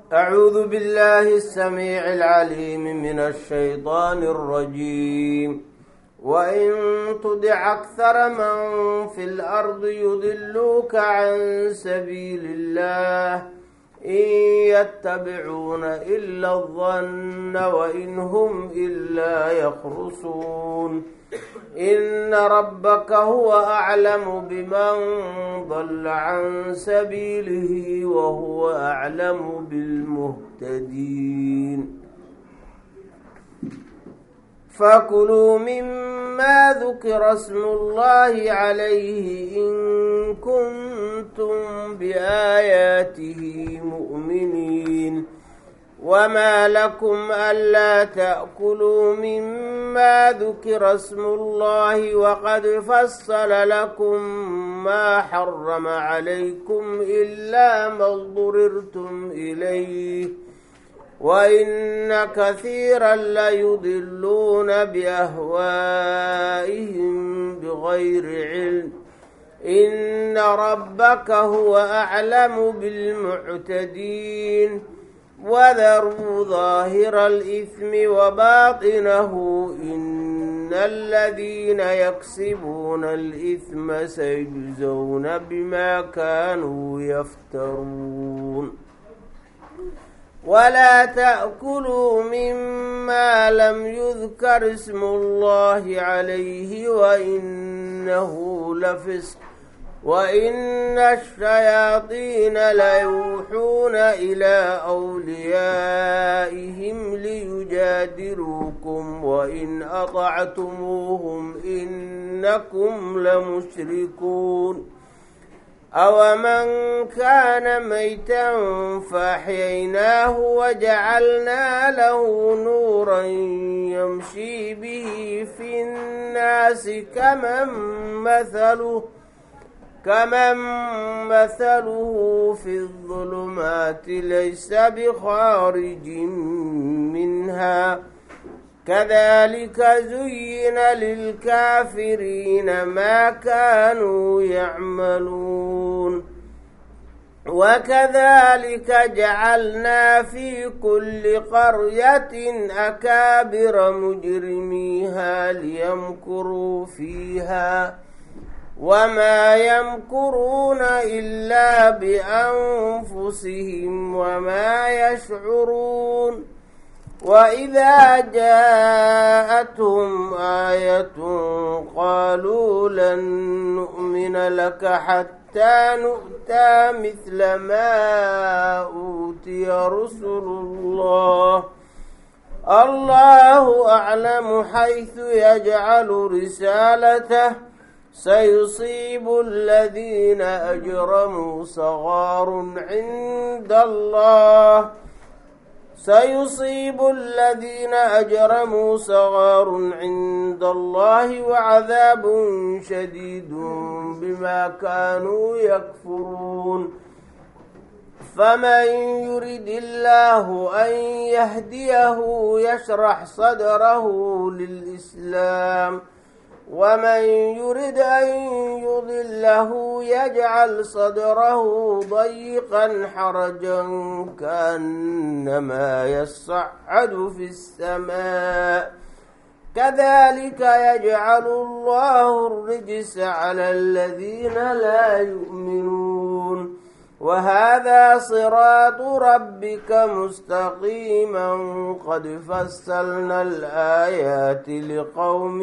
أعوذ بالله السميع العليم من الشيطان الرجيم وإن تدع أكثر من في الأرض يضلوك عن سبيل الله إن يتبعون إلا الظن وإن هم إلا يخرصون إن ربك هو أعلم بمن ضل عن سبيله وهو أعلم بالمهتدين فكلوا مما ذكر اسم الله عليه إن كنتم بآياته مؤمنين وما لكم ألا تأكلوا مما ذكر اسم الله وقد فصل لكم ما حرم عليكم إلا ما اضطررتم إليه وإن كثيرا ليضلون بأهوائهم بغير علم إن ربك هو أعلم بالمعتدين وذروا ظاهر الإثم وباطنه إن الذين يكسبون الإثم سيجزون بما كانوا يفترون ولا تأكلوا مما لم يذكر اسم الله عليه وإنه لفسق وإن الشياطين ليوحون إلى أوليائهم ليجادلوكم وإن أطعتموهم إنكم لمشركون أومن كان ميتا فأحييناه وجعلنا له نورا يمشي به في الناس كمن مثله كمن مثله في الظلمات ليس بخارج منها كذلك زين للكافرين ما كانوا يعملون وكذلك جعلنا في كل قرية أكابر مجرميها ليمكروا فيها وما يمكرون إلا بأنفسهم وما يشعرون وإذا جاءتهم آية قالوا لن نؤمن لك حتى نؤتى مثل ما أوتي رسل الله الله أعلم حيث يجعل رسالته سيصيب الذين أجرموا صغار عند الله سيصيب الذين أجرموا صغار عند الله وعذاب شديد بما كانوا يكفرون فمن يرد الله أن يهديه يشرح صدره للإسلام ومن يرد أن يضله يجعل صدره ضيقا حرجا كأنما يصعد في السماء كذلك يجعل الله الرجس على الذين لا يؤمنون وهذا صراط ربك مستقيما قد فصلنا الآيات لقوم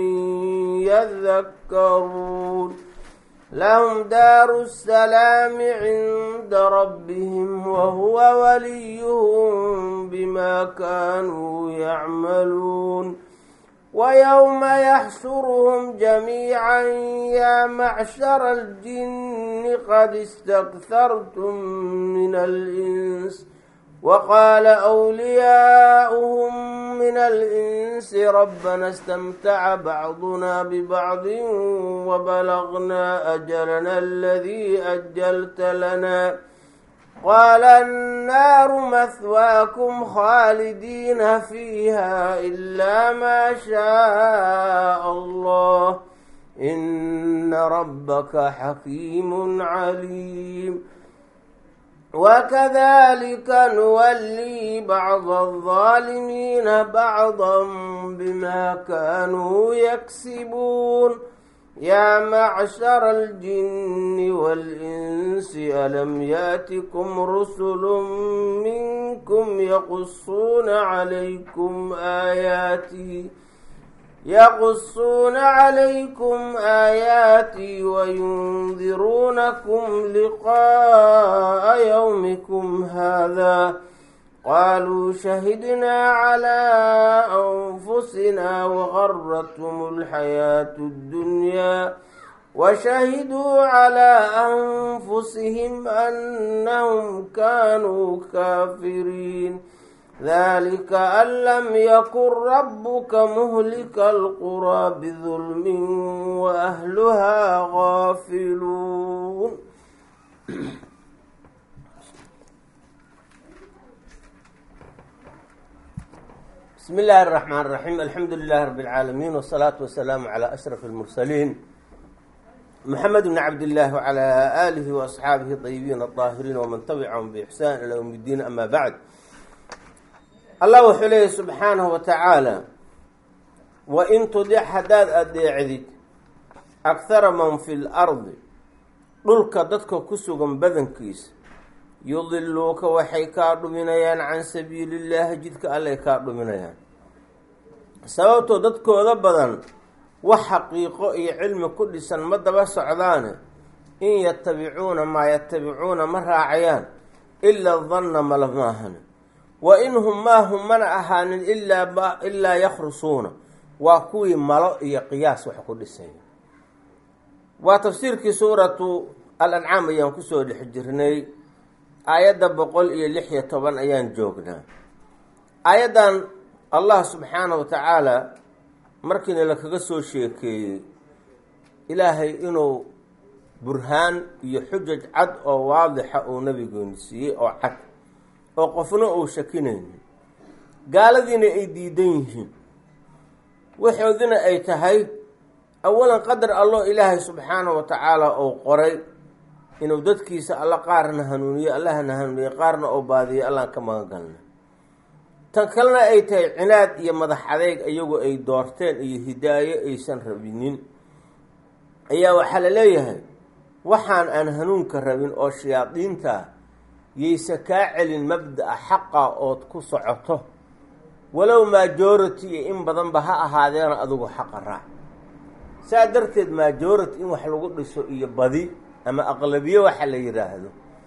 يذكرون لهم دار السلام عند ربهم وهو وليهم بما كانوا يعملون ويوم يحشرهم جميعا يا معشر الجن قد استكثرتم من الإنس وقال أولياؤهم من الإنس ربنا استمتع بعضنا ببعض وبلغنا أجلنا الذي أجلت لنا قال النار مثواكم خالدين فيها إلا ما شاء الله إن ربك حكيم عليم وكذلك نولي بعض الظالمين بعضا بما كانوا يكسبون يا معشر الجن والإنس ألم ياتكم رسل منكم يقصون عليكم آياتي يقصون عليكم آياتي وينذرونكم لقاء يومكم هذا قالوا شهدنا على أنفسنا وغرتهم الحياة الدنيا وشهدوا على أنفسهم أنهم كانوا كافرين ذلك أن لم يكن ربك مهلك القرى بظلم وأهلها غافلون بسم الله الرحمن الرحيم الحمد لله رب العالمين والصلاة والسلام على أشرف المرسلين محمد بن عبد الله وعلى آله وأصحابه الطيبين الطاهرين ومن تبعهم بإحسان إلى يوم الدين أما بعد allah wuxuu leeyahy subxaanahu wa tacaala wa in tudic haddaad adeecdid akhara man fi lardi dhulka dadka ku sugan badankiisa yudiluuka waxay kaa dhuminayaan can sabiilillaahi jidka allay kaa dhuminayaan sababtoo dadkooda badan wax xaqiiqo iyo cilmi ku dhisan ma daba socdaane in yatabicuuna maa yatabicuuna ma raacayaan ilaa danna mala maahan wa in hum maa hum mana ahaanin ilaa ilaa yakhrusuuna waa kuwii malo iyo qiyaas wax ku dhisaya waa tafsiirkii suuratu al-ancaam ayaan kusoo dhex jirnay aayadda boqol iyo lix iyo toban ayaan joognaa aayaddan allah subxaanahu wa tacaala markiina lakaga soo sheekeeyey ilaahay inuu burhaan iyo xujaj cad oo waadixa uu nabigooni siiyey oo cad oo qofna uu shakinaynin gaaladiina ay diidan yihiin waxoodina ay tahay awalan qadar alloo ilaahay subxaanahu wa tacaala uu qoray inuu dadkiisa alla qaarna hanuuniyo allahna hanuuniye qaarna oo baadiyo allaan ka magangalna tan kalena ay tahay cinaad iyo madax adeeg iyagu ay doorteen iyo hidaayo aysan rabinin ayaa waxaa la leeyahay waxaan aan hanuunka rabin oo shayaadiinta yayse kaa celin mabda-a xaqa ood ku socoto walow majority iyo in badanba ha ahaadeena adigu xaqa raac saa darteed majority in wax lagu dhiso iyo badi ama aqlabiye waxa la yidhaahdo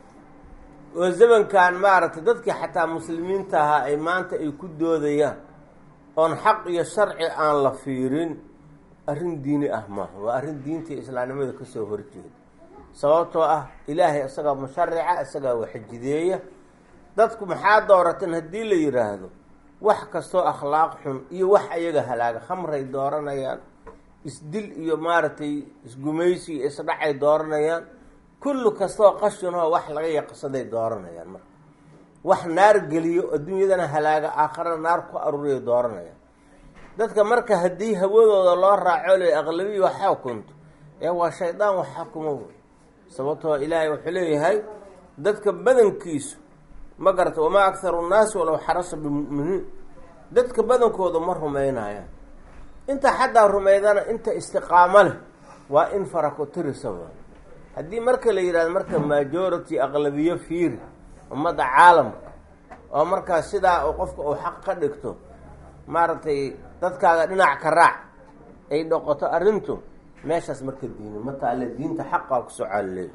oo zamankan maaragtay dadkii xataa muslimiinta ahaa ay maanta ay ku doodayaan oon xaq iyo sharci aan la fiirin arrin diini ah maaha waa arrin diinta islaamnimada kasoo horjeeda sababtoo ah ilaahay isagaa musharica isagaa waxjideeya dadku maxaa doorateen haddii la yidhaahdo wax kastoo akhlaaq xun iyo wax ayaga halaaga khamray dooranayaan isdil iyo maaragtay isgumaysi iyo isdhacay dooranayaan kullu kastoo qashinoo wax laga yaqsaday dooranayaan marka wax naar geliyo adduunyadana halaaga aakharana naar ku aruuriya dooranayaan dadka marka haddii hawadooda loo raaco le aqlabiya wax xukunto ee waa shaydaan wax xukuma sababtoo ilaahay wuxuu leeyahay dadka badankiisu ma garata wamaa akharu nnaasi walow xarasa bimu'miniin dadka badankooda ma rumaynayaan inta xataa rumaydana inta istiqaamo leh waa in farakotirisaba haddii marka la yidhahdo marka majority aqlabiyo fiiri ummadda caalamka oo markaas sidaa uu qofka uu xaq ka dhigto maaragtay dadkaaga dhinac ka raac ay dhoqoto arrintu meeshaas marka diini ma taale diinta xaqaa ku socaalleey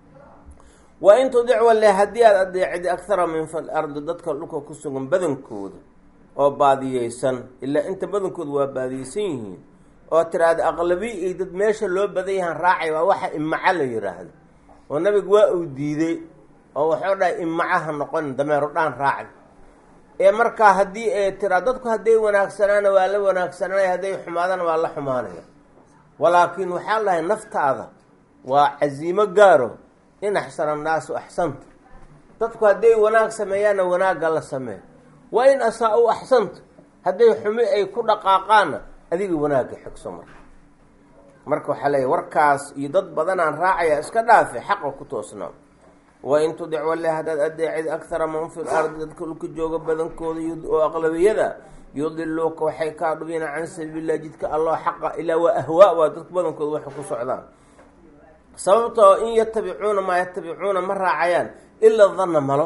wa in tudic walle haddii aada adeecida akhara min fil ardi dadka dhulka ku sugan badankooda oo baadiyeysan ilaa inta badankooda waa baadiyeysan yihiin oo tiraahda aqlabi iyo dad meesha loo badan yahaan raacay waa waxa imaca la yidhaahdo oo nabigu waa uu diiday oo waxuu dhahay imacaha noqon dameero dhaan raacay ee markaa haddii ee tiraa dadku hadday wanaagsanaana waa la wanaagsananaya hadday xumaadana waa la xumaanaya walaakiin waxaa lahay naftaada waa casiimo gaaro in axsana annaasu axsanta dadku hadday wanaag sameeyaanna wanaagga la sameey waa in asaa-u axsanta hadday xumi ay ku dhaqaaqaanna adiga wanaagga xigso marka marka waxaa leeyahy warkaas iyo dad badanaan raacaya iska dhaafe xaqa ku toosnaa wain tudic walle haddaad adeecid akhara man fi lardi dadka dhulka jooga badankooda oo aqlabiyada yudiluuka waxay kaa dhubina can sabiililah jidka alloo xaqa ilaa waa ahwaa waa dadka badankooda waxay ku socdaan sababtoo in yatabicuuna maa yatabicuuna ma raacayaan ilaa danna malo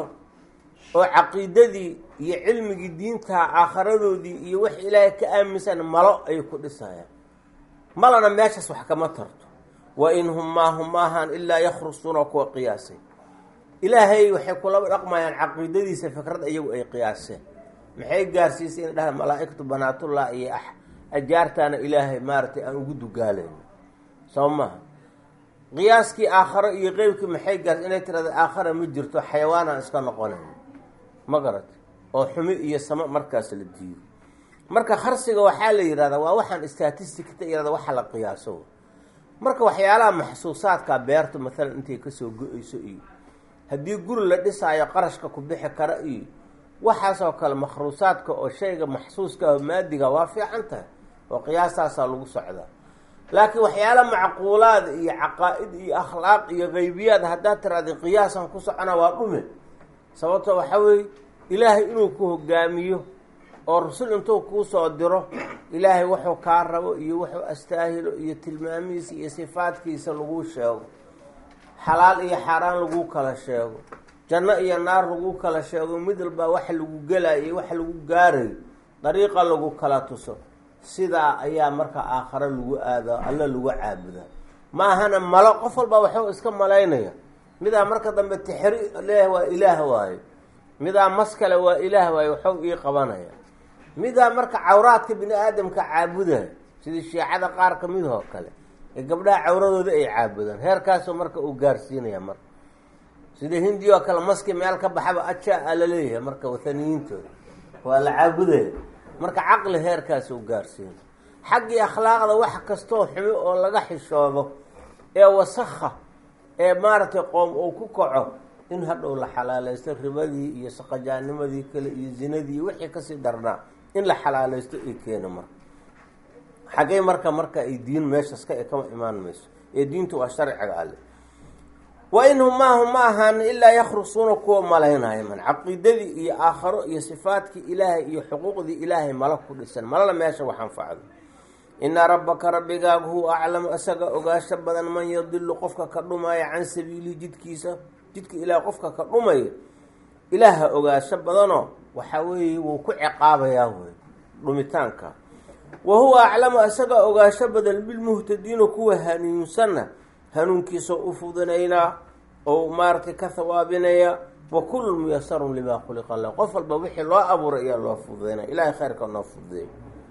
oo caqiidadii iyo cilmigii diinta aakharadoodii iyo wax ilaahay ka aaminsan malo ayay ku dhisayaan malana meeshaas wax kama tarto wa in hum maahum maahaan ilaa yakhrusuuna kuwa qiyaasay ilaahay waxay kulaba dhaqmayaan caqiidadiisa fikrad iyagu ay qiyaaseen maxay gaarsiisay in dhaha malaa-igtu banaatullah iyo ah ajaartaana ilaahay maaratay aan ugu dugaalayno soo maha qiyaaskii aakharo iyo qeybkii maxay gaarsi inay tirahda aakhara ma jirto xayawaanaan iska noqonayn ma garat oo xumi iyo samo markaas la diido marka kharsiga waxaa la yihahdaa waa waxaan statisticta yihahda waxa la qiyaaso marka waxyaalaha maxsuusaadka beerta maalan intay kasoo go-eyso iyo haddii guri la dhisaayo qarashka ku bixi kara iyo waxaasoo kale makhruusaadka oo shayga maxsuuska oo maadiga waa fiican tahay oo qiyaastaasaa lagu socdaa laakiin waxyaala macquulaad iyo caqaa-id iyo akhlaaq iyo qeybiyaad haddaad tiraada qiyaasan ku socona waa dhume sababto waxaa weeye ilaahay inuu ku hogaamiyo oo rasul intuu kuu soo diro ilaahay wuxuu kaa rabo iyo wuxuu astaahilo iyo tilmaamihiisa iyo sifaadkiisa laguu sheego xalaal iyo xaaraan laguu kala sheego janno iyo naar lagu kala sheego mid walbaa waxa lagu gelayo waxa lagu gaarayo dariiqa lagu kala tuso sidaa ayaa marka aakhare lagu aada alla lagu caabudaa ma ahana malo qof walbaa waxuu iska malaynaya midaa marka dambe tixri leeyahay waa ilaah waayo midaa mas kale waa ilaah waayo waxuu ii qabanaya midaa marka cawraadka bini aadamka caabudaya sidii shiicada qaar ka midahoo kale ee gabdhaha cawradooda ay caabudaan heerkaasoo marka uu gaarsiinaya marka sida hindi oo kale maski meel ka baxaba ajaa a la leeyahay marka wathaniyiintooda waa la caabudaya marka caqli heerkaas uu gaarsiina xaggii akhlaaqda wax kastoo xumi oo laga xishoodo ee wasakha ee maaragtay qoom uu ku kaco in hadhow la xalaalaysto ribadii iyo saqajaanimadii kale iyo zinadii wixii kasii darnaa in la xalaalaysto ay keena marka xaggey marka marka ay diin meeshas ka kama imaan mayso ee diintu waa sharciga alle wa inhum maahum ma ahaan ilaa yakhrusuuna kuwa malaynaya man caqiidadii iyo aakharo iyo sifaadkii ilaahay iyo xuquuqdii ilaahay mala ku dhisan malana meesha wax anfacdo ina rabbaka rabbigaagu huwa aclamu isaga ogaasho badan man yadilu qofka ka dhumaya can sabiilihi jidkiisa jidka ilaah qofka ka dhumaya ilaaha ogaasho badanoo waxaa weeye wuu ku ciqaabayaa wey dhumitaanka wa huwa aclamu isaga ogaasho badan bilmuhtadiina kuwa hanuunsanna hanuunkiisa u fudinaynaa oo maaragtay ka hawaabinaya wa kullu muyasarun limaa khuliqa lah qof walba wixii loo abuuray ayaa loo fududaynaya ilahay khayrka noo fududeey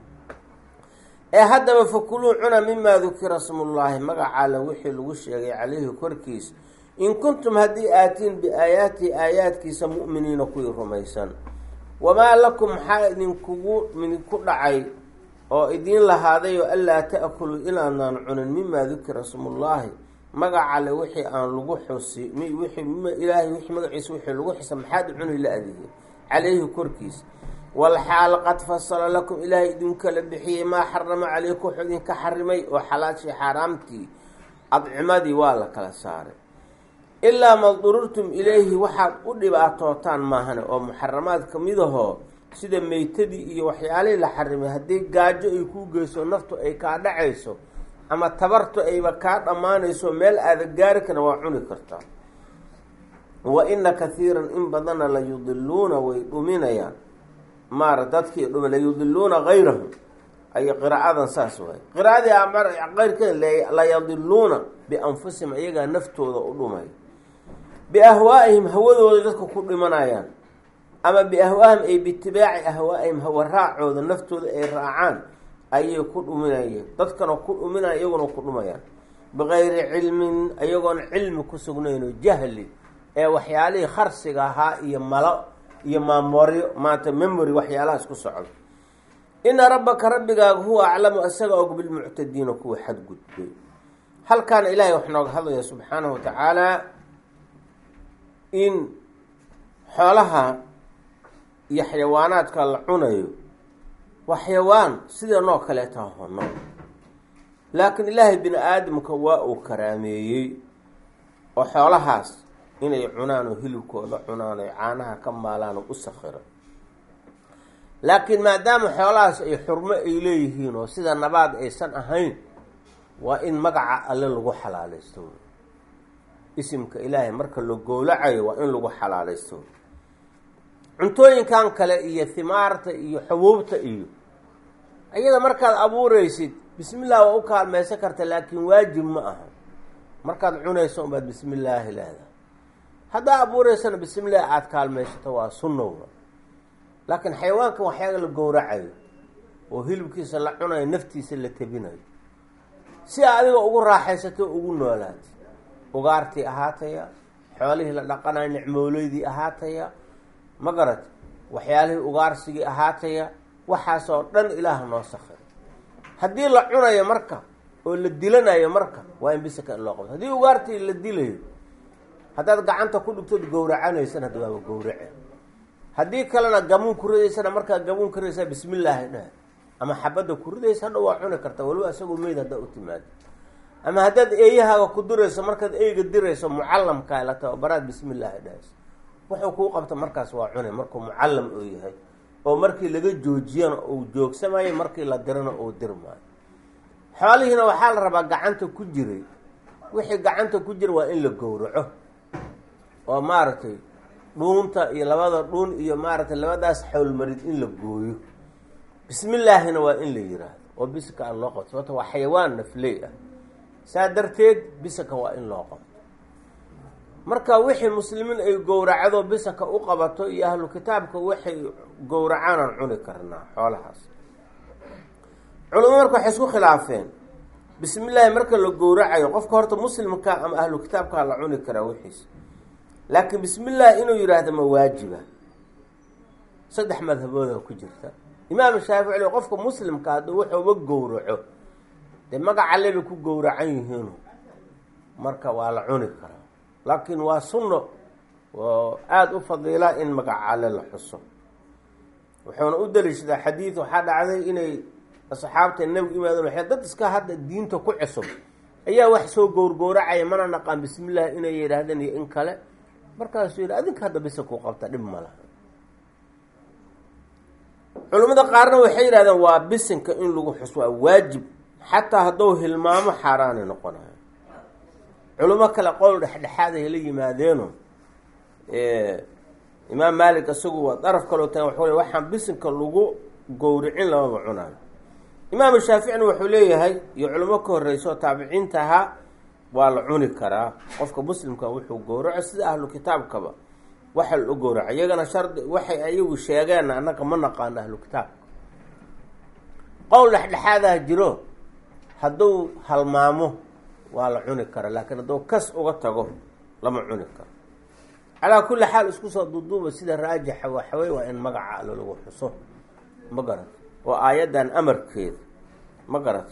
ee haddaba fakuluu cuna mimaa dukira smullaahi magacaala wixii lagu sheegay calayhi korkiisa in kuntum haddii aatiin biaayaatihi aayaadkiisa mu'miniina kuwii rumaysan wamaa lakum maxaa idinkugu idinku dhacay oo idiin lahaadayo anlaa ta'kuluu inaadnaan cunin mimaa dukira smullaahi magacale wixii aan lagu xusi ilaahay wixii magaciisa wixii lagu xisa maxaad cuni la adigay calayhi korkiisa walxaal qad fasala lakum ilaahay idinkala bixiyey maa xarama caleyku wuxuu idinka xarimay oo xalaashii xaaraamtii adcimadii waa la kala saaray ilaa ma dururtum ilayhi waxaad u dhibaatootaan maahane oo muxaramaad ka midahoo sida meytadii iyo waxyaalihii la xarimay haddii gaajo ay kuu geyso naftu ay kaa dhacayso ama tabartu ayba kaa dhammaanayso meel aada gaari karna waa cuni kartaa wa ina kathiiran in badanna la yudiluuna way dhuminayaan maara dadkii dhumi la yudiluuna gayrahum ay qiraacadan saas waay qiraadii keyrkeed la yadiluuna bianfusihim iyagaa naftooda u dhumay biahwaa'ihim hawadooda dadka ku dhimanayaan ama biahwaahim ay biitibaaci ahwaa'ihim hawa raacooda naftooda ay raacaan ayay ku dhuminayeen dadkana ku dhuminaya iyaguna ku dhumayaan bikayri cilmin iyagoon cilmi ku sugnayn oo jahli ee waxyaalihii kharsiga ahaa iyo malo iyo maamoryo maanta memory waxyaalahaas ku socda ina rabbaka rabbigaaga huwa aclamu isaga og bilmuctadiina kuwa xadgudbay halkaana ilaahay wax nooga hadlaya subxaanahu watacaala in xoolaha iyo xayawaanaadka la cunayo waa xayawaan sidanoo kaleeta hono laakiin ilaahay bini aadamka waa uu karaameeyey oo xoolahaas inay cunaan oo hilibkooda cunaan oy caanaha ka maalaan oo u sakiro laakiin maadaama xoolahaas ay xurmo ay leeyihiin oo sida nabaad aysan ahayn waa in magaca alle lagu xalaalaysto isimka ilaahay marka la gowlacayo waa in lagu xalaalaysto cuntooyinkan kale iyo himaarta iyo xubuubta iyo iyada markaad abuureysid bismillah waa u kaalmaysan karta laakiin waajib ma aha markaad cunayso unbaad bismi illaahi leedahay haddaa abuureysana bismillahi aada kaalmaysato waa sunnowa laakiin xayawaankan waxyaaga la gowracayo oo hilibkiisa la cunayo naftiisa la tebinayo si a adiga ugu raaxaysato ugu noolaatay ugaartii ahaataya xoolihii la dhaqanayo nicmooleydii ahaataya ma garat waxyaalihii ugaarsigii ahaataya waxaasoo dhan ilaah noo sakhiray haddii la cunayo marka oo la dilanayo marka waa in bisaka in loo qabto haddii ugaartii la dilayo haddaad gacanta ku dhigtood gowracanaysan hadda waaba gowrace haddii kalena gamuun ku ridaysana markaa gamuun ka ridaysaa bismillaahi dheh ama xabadda ku ridaysa hadha waa cuni karta waliba isagoo meyd haddaa u timaado ama haddaad eeyahaaga ku dirayso markaad eyga dirayso mucallamkaa la tababaraad bismillaahi dhehayso wuxuu kuu qabta markaas waa cunay markuu mucallam oo yahay oo markii laga joojiyana uu joogsamayo markii la dirana uu dirmaayo xoolihiina waxaa la rabaa gacanta ku jiray wixii gacanta ku jira waa in la gowraco oo maaragtay dhuunta iyo labada dhuun iyo maaragtay labadaas xowlmarid in la gooyo bismillaahina waa in la yiraahdo oo bisika aan loo qabto sababto waa xayawaan nafley ah saa darteed bisaka waa in loo qabto marka wixii muslimiin ay gowracdo bisaka u qabato iyo ahlu kitaabka waxay gowracaan aan cuni karnaa xoolahaas culamo marka waxay isku khilaafeen bismi illaahi marka la gowracayo qofka horta muslimka ama ahlu kitaabkaa la cuni karaa wixiisa laakiin bismi illaahi inuu yidhaahdo ma waajiba saddex madhabooda ku jirta imaam shaafici qofka muslimka hadduu wuxuuba gowraco dee magaca leba ku gowracan yihiinu marka waa la cuni karaa laakiin waa sunno oo aada u fadiila in magacale la xuso wuxuuna u daliishadaa xadiid waxaa dhacday inay asxaabta nebigu imaadeen waxay dad iska hadda diinta ku cusub ayaa wax soo gowrgowracaya mana naqaan bismillaah inay yidhaahdeen iyo in kale markaasuu yidhi adinka hadda bisa ku qabta dhib ma laha culimmada qaarna waxay yidhahdeen waa bisinka in lagu xus waa waajib xataa hadduu hilmaamo xaaraanay noqonayo culimo kale qowl dhexdhexaad ay la yimaadeeno imaam maalik isagu waa daraf kaloo tagan waxuu le waxaan bisinka lagu gowricin lamaba cunaayo imaam shaaficina wuxuu leeyahay iyo culimo ka horreyso taabiciinta ahaa waa la cuni karaa qofka muslimka wuxuu gowraco sida ahlu kitaabkaba waxa la gowraco iyagana shardi waxay ayagu sheegeen annaga ma naqaano ahlu kitaabka qowl dhexdhexaadaha jiro hadduu halmaamo waa la cuni kara laakiin hadduu kas uga tago lama cuni karo calaa kulli xaal isku soo duuduuba sida raajixa waxawey waa in magaca allo lagu xuso ma garat oo aayaddan amarkeeda ma garat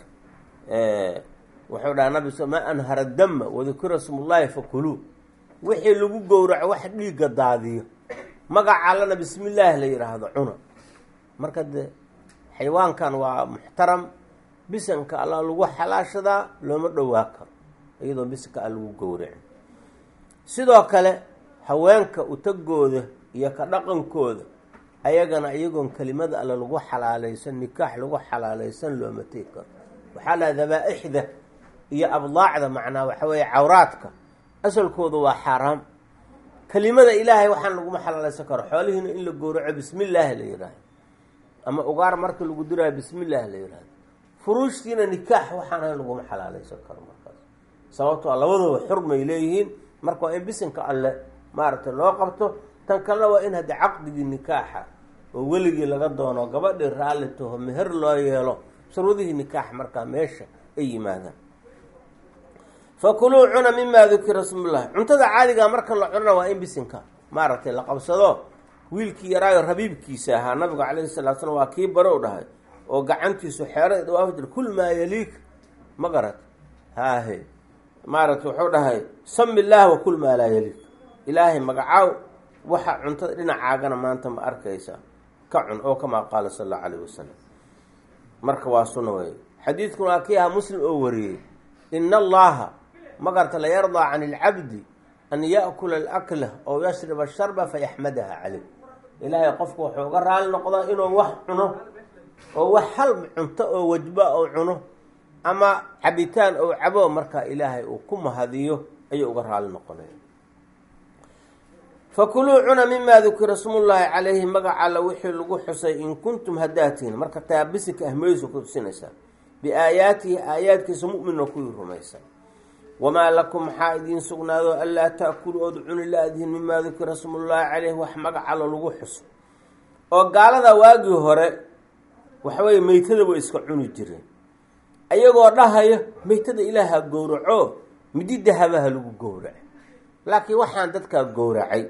wuxuu dhaha nabi s maa anhara dama wadukira smullaahi fakuluu wixii lagu gowraco wax dhiigga daadiyo magaca allana bismi illaahi la yidhaahdo cuna marka de xayawaankan waa muxtaram bisanka alla lagu xalaashadaa looma dhowaa karo iyadoo bisanka al lagu gowracin sidoo kale haweenka utagooda iyo ka dhaqankooda ayagana iyagoon kelimada alle lagu xalaalaysan nikaax lagu xalaalaysan looma tegi karo waxaa laha dabaa-ixda iyo abdaacda macnaa waxa weeye cawraadka asalkooda waa xaaraam kelimada ilaahay waxaan laguma xalaalaysan karo xoolihiina in la gowraco bismi illaahi la yidhaahdo ama ugaar marka lagu diraayo bismi illaahi la yidhaahdo furuushtiina nikaax waxaan ahayn laguma xalaalaysan karo markaas sababtoo labadooda xurmay leeyihiin marka waa in bisinka alle maaragtay loo qabto tan kalena waa in haddii caqdigii nikaaxa oo weligii laga doono gabadhii raalli taho meher loo yeelo shuruudihii nikaax markaa meesha ay yimaadaan fakuluu cuna mimaa dukira smullahi cuntada caadigaa marka la cunana waa in bisinka maaragtay la qabsado wiilkii yaraayo rabiibkiisa ahaa nabigu calayhi salatu slam waa kii barow dhahay oo gacantiisu xeero dhawaaf jir kul maa yaliik ma garat haahe maaragtay wuxuu dhahay sami illaah wa kul maa laa yaliik ilaahay magacaaw waxa cuntada dhinacaagana maanta ma arkaysa ka cun oo kamaa qaala sal allahu calayh wasalam marka waa sunna wey xadiidkuna waa kii ahaa muslim oo wariyey ina allaha magarta la yardaa can ilcabdi an yaakula alakla oo yashriba sharba fayaxmadaha caleyh ilaahay qofku wuxuu uga raali noqdaa inuu wax cuno oo wax hal cunto oo wajba oo cuno ama cabitaan ou cabo markaa ilaahay uu ku mahadiyo ayuu uga raali noqonaya fakuluu cuna mimaa dukira smullaahi calayhi magaca alla wixii lagu xusay in kuntum hadaatiin marka taabisika ahmadiisu ku tusinaysaa biaayaatihi aayaadkiisa mu'minna kuwii rumaysan wamaa lakum maxaa idiin sugnaado anlaa taakulu ood cuni la-dihin mimaa dukira smullaahi calayhi wax magac alla lagu xuso oo gaalada waagii hore waxaweye meytada way iska cuni jireen ayagoo dhahaya meytada ilaaha gowraco midi dahabaha lagu gowraco laakiin waxaan dadkaa gowracay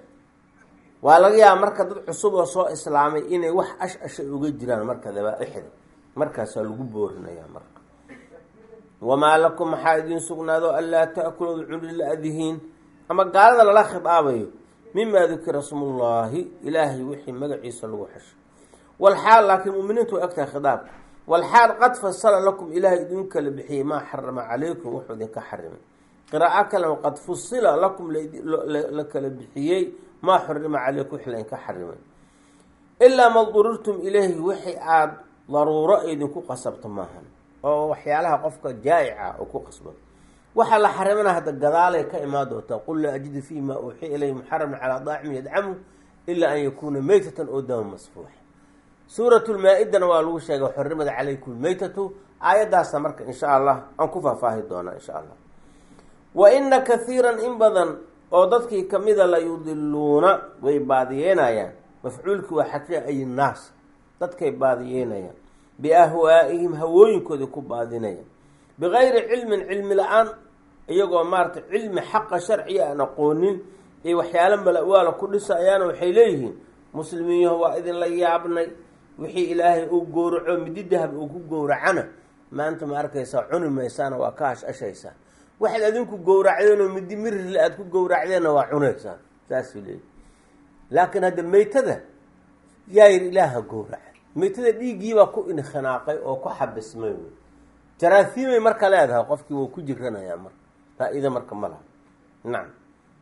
waa laga yaaba marka dad cusub oo soo islaamay inay wax ash ashay uga jiraan marka dabaa-ixda markaasaa lagu boorinayaa marka wamaa lakum maxaa idiin sugnaado anlaa taakuluood cuni la-dihiin ama gaalada lala khidaabayo mimaa dukira smullaahi ilaahay wixii magaciisa lagu xesho walxaal laakiin muminiintu way ogtahay khidaabka walxaal qad fasala lakum ilaahay idin kala bixiyey maa xarama calaykum wuxuu idinka xarimay qiraa'o kalema qad fusila lakum la kala bixiyey maa xurima caleykum wix laydinka xarimay ilaa ma durirtum ilayhi wixii aada daruuro idinku qasabto maahan oo waxyaalaha qofka jaa'ica oo ku qasbado waxaa la xarimana hadda gadaalay ka imaan doontaa qul laa ajidu fii maa uuxiya ilayhi muxaraman calaa daacimi yadcamu ilaa an yakuuna meytatan oo dama masfuux suurat lmaa-idana waa lagu sheegay xurrimada calaykum lmeytatu aayaddaasa marka insha allah aan ku faahfaahi doonaa insha allah wa ina kathiiran in badan oo dadkii kamida la yudiluuna way baadiyeynayaan mafcuulkii waa xaqiiqa ay naas dadkay baadiyeynayaan biahwaa'ihim hawooyinkoodii ku baadinayaan bigayri cilmin cilmi la-aan iyagoo maarata cilmi xaqa sharciga aan aqoonin iyo waxyaalo mala-waala ku dhisayaana waxay leeyihiin muslimiinyaho waa idinla yaabnay wixii ilaahay uu gowraco midi dahab uu ku gowracana maanta ma arkaysaa cuni maysaana waa ka hash-ashaysaa waxaad adinku gowracdeenoo midi mirirle aada ku gowracdeenna waa cunaysaan saasuu leeyihi laakiin hadda meytada yaa yidhi ilaaha gowraca meytada dhiiggiibaa ku inkhinaaqay oo ku xabismay wey jaraahiimay marka leedahay qofkii wuu ku jiranayaa marka faa-iida marka ma laha nacam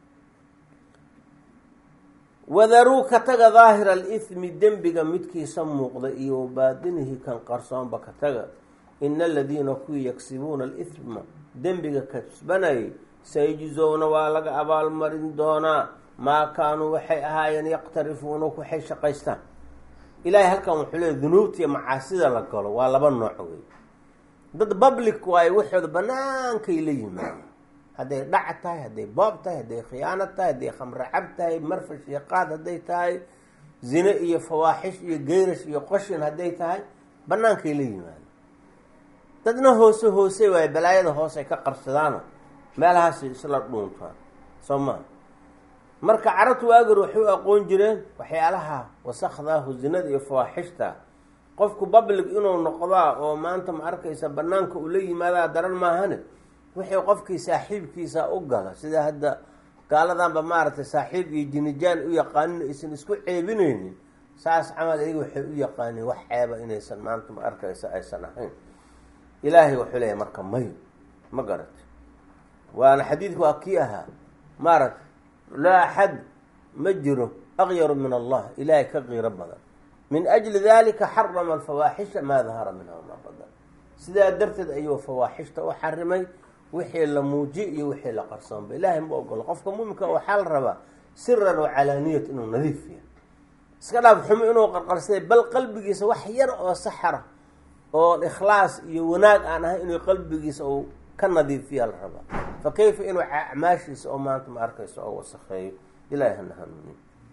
wadaruu ka taga daahira alithmi dembiga midkiisa muuqda iyo baadinihi kan qarsoonba ka taga ina aladiina kuwii yagsibuuna alithma dembiga kasbanayay sayjizowna waa laga abaalmarin doonaa maa kaanuu waxay ahaayeen yaqtarifuuna waxay shaqaystaan ilaahay halkan wuxuu leey dunuubtiiyo macaasida la galo waa laba nooc wey dad public waayo waxooda banaankay la yimaadeen hadday dhac tahay hadday boob tahay hadday khiyaano tahay hadday khamre cab tahay marfash iyo qaad hadday tahay zine iyo fawaaxish iyo geyrash iyo qoshin hadday tahay banaankay la yimaadeen dadna hoose hoose waayo balaayada hoose ay ka qarsadaano meelahaasay isla dhuuntaan soo maa marka carabtu waagar waxay u aqoon jireen waxyaalaha wasakhdaahu zinada iyo fawaaxishta qofku public inuu noqdaa oo maanta ma arkaysa banaanka uu la yimaadaa daran maahane wixii qofkii saaxiibkiisa u gala sida hadda gaaladanba maaragtay saaxiib iyo jinijaan u yaqaanin aysan isku ceebineynin saas camal iyaga waxay u yaqaaniin wax ceeba inaysan maanta ma arkaysa aysan ahayn ilaahay wuxuu leeyahy marka mayo ma garata waana xadiidku waa kii ahaa maaragta laa axad ma jiro aqyaru min allah ilaahay ka qiiro badan min ajli dalika xarama alfawaaxisha maa dahara minha maa badan sidaa darteed ayuu fawaaxishta u xarimay wixii la muujiy iyo wixii la qarsoonba ilaahay ma ogolo qofka muuminka waxaa la rabaa siran oo calaaniyat inuu nadiif yahay iska dhaaf xumo inuu qarqarsaday bal qalbigiisa wax yar oo saxara oo ikhlaas iyo wanaag aan ahay inuu qalbigiisa uu ka nadiifiya la rabaa fa kayfa inuu acmaashiisa oo maanta ma arkayso oo wasakheeyo ilaahay hana hanuuniyo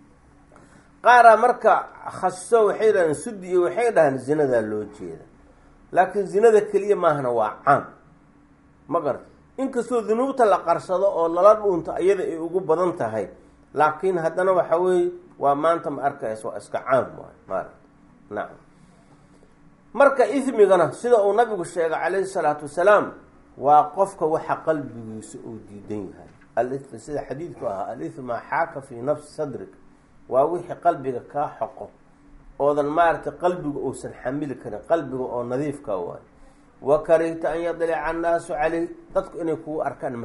qaaraa marka khasiso waxay dhahdeen sudi iyo waxay dhahaan zinadaa loo jeeda laakiin zinada keliya maahana waa caam ma garta inkastoo dunuubta la qarsado oo lala dhuunto iyada ay ugu badan tahay laakiin haddana waxa weeye waa maanta ma arkaysa waa iska caam waay maarata nacam marka ismigana sida uu nabigu sheegay calayhi salaatu wasalaam waa qofka waxa qalbigiisa uu diidan yahay al sida xadiidku ahaa al-ithm maa xaaka fii nafsi sadrik waa wixii qalbiga kaa xoqo oodan maaragtay qalbiga uusan xamili karin qalbiga oo nadiifka waayo wa karihta an yadlica annaasu caleyh dadku inay kugu arkaan ma rabtid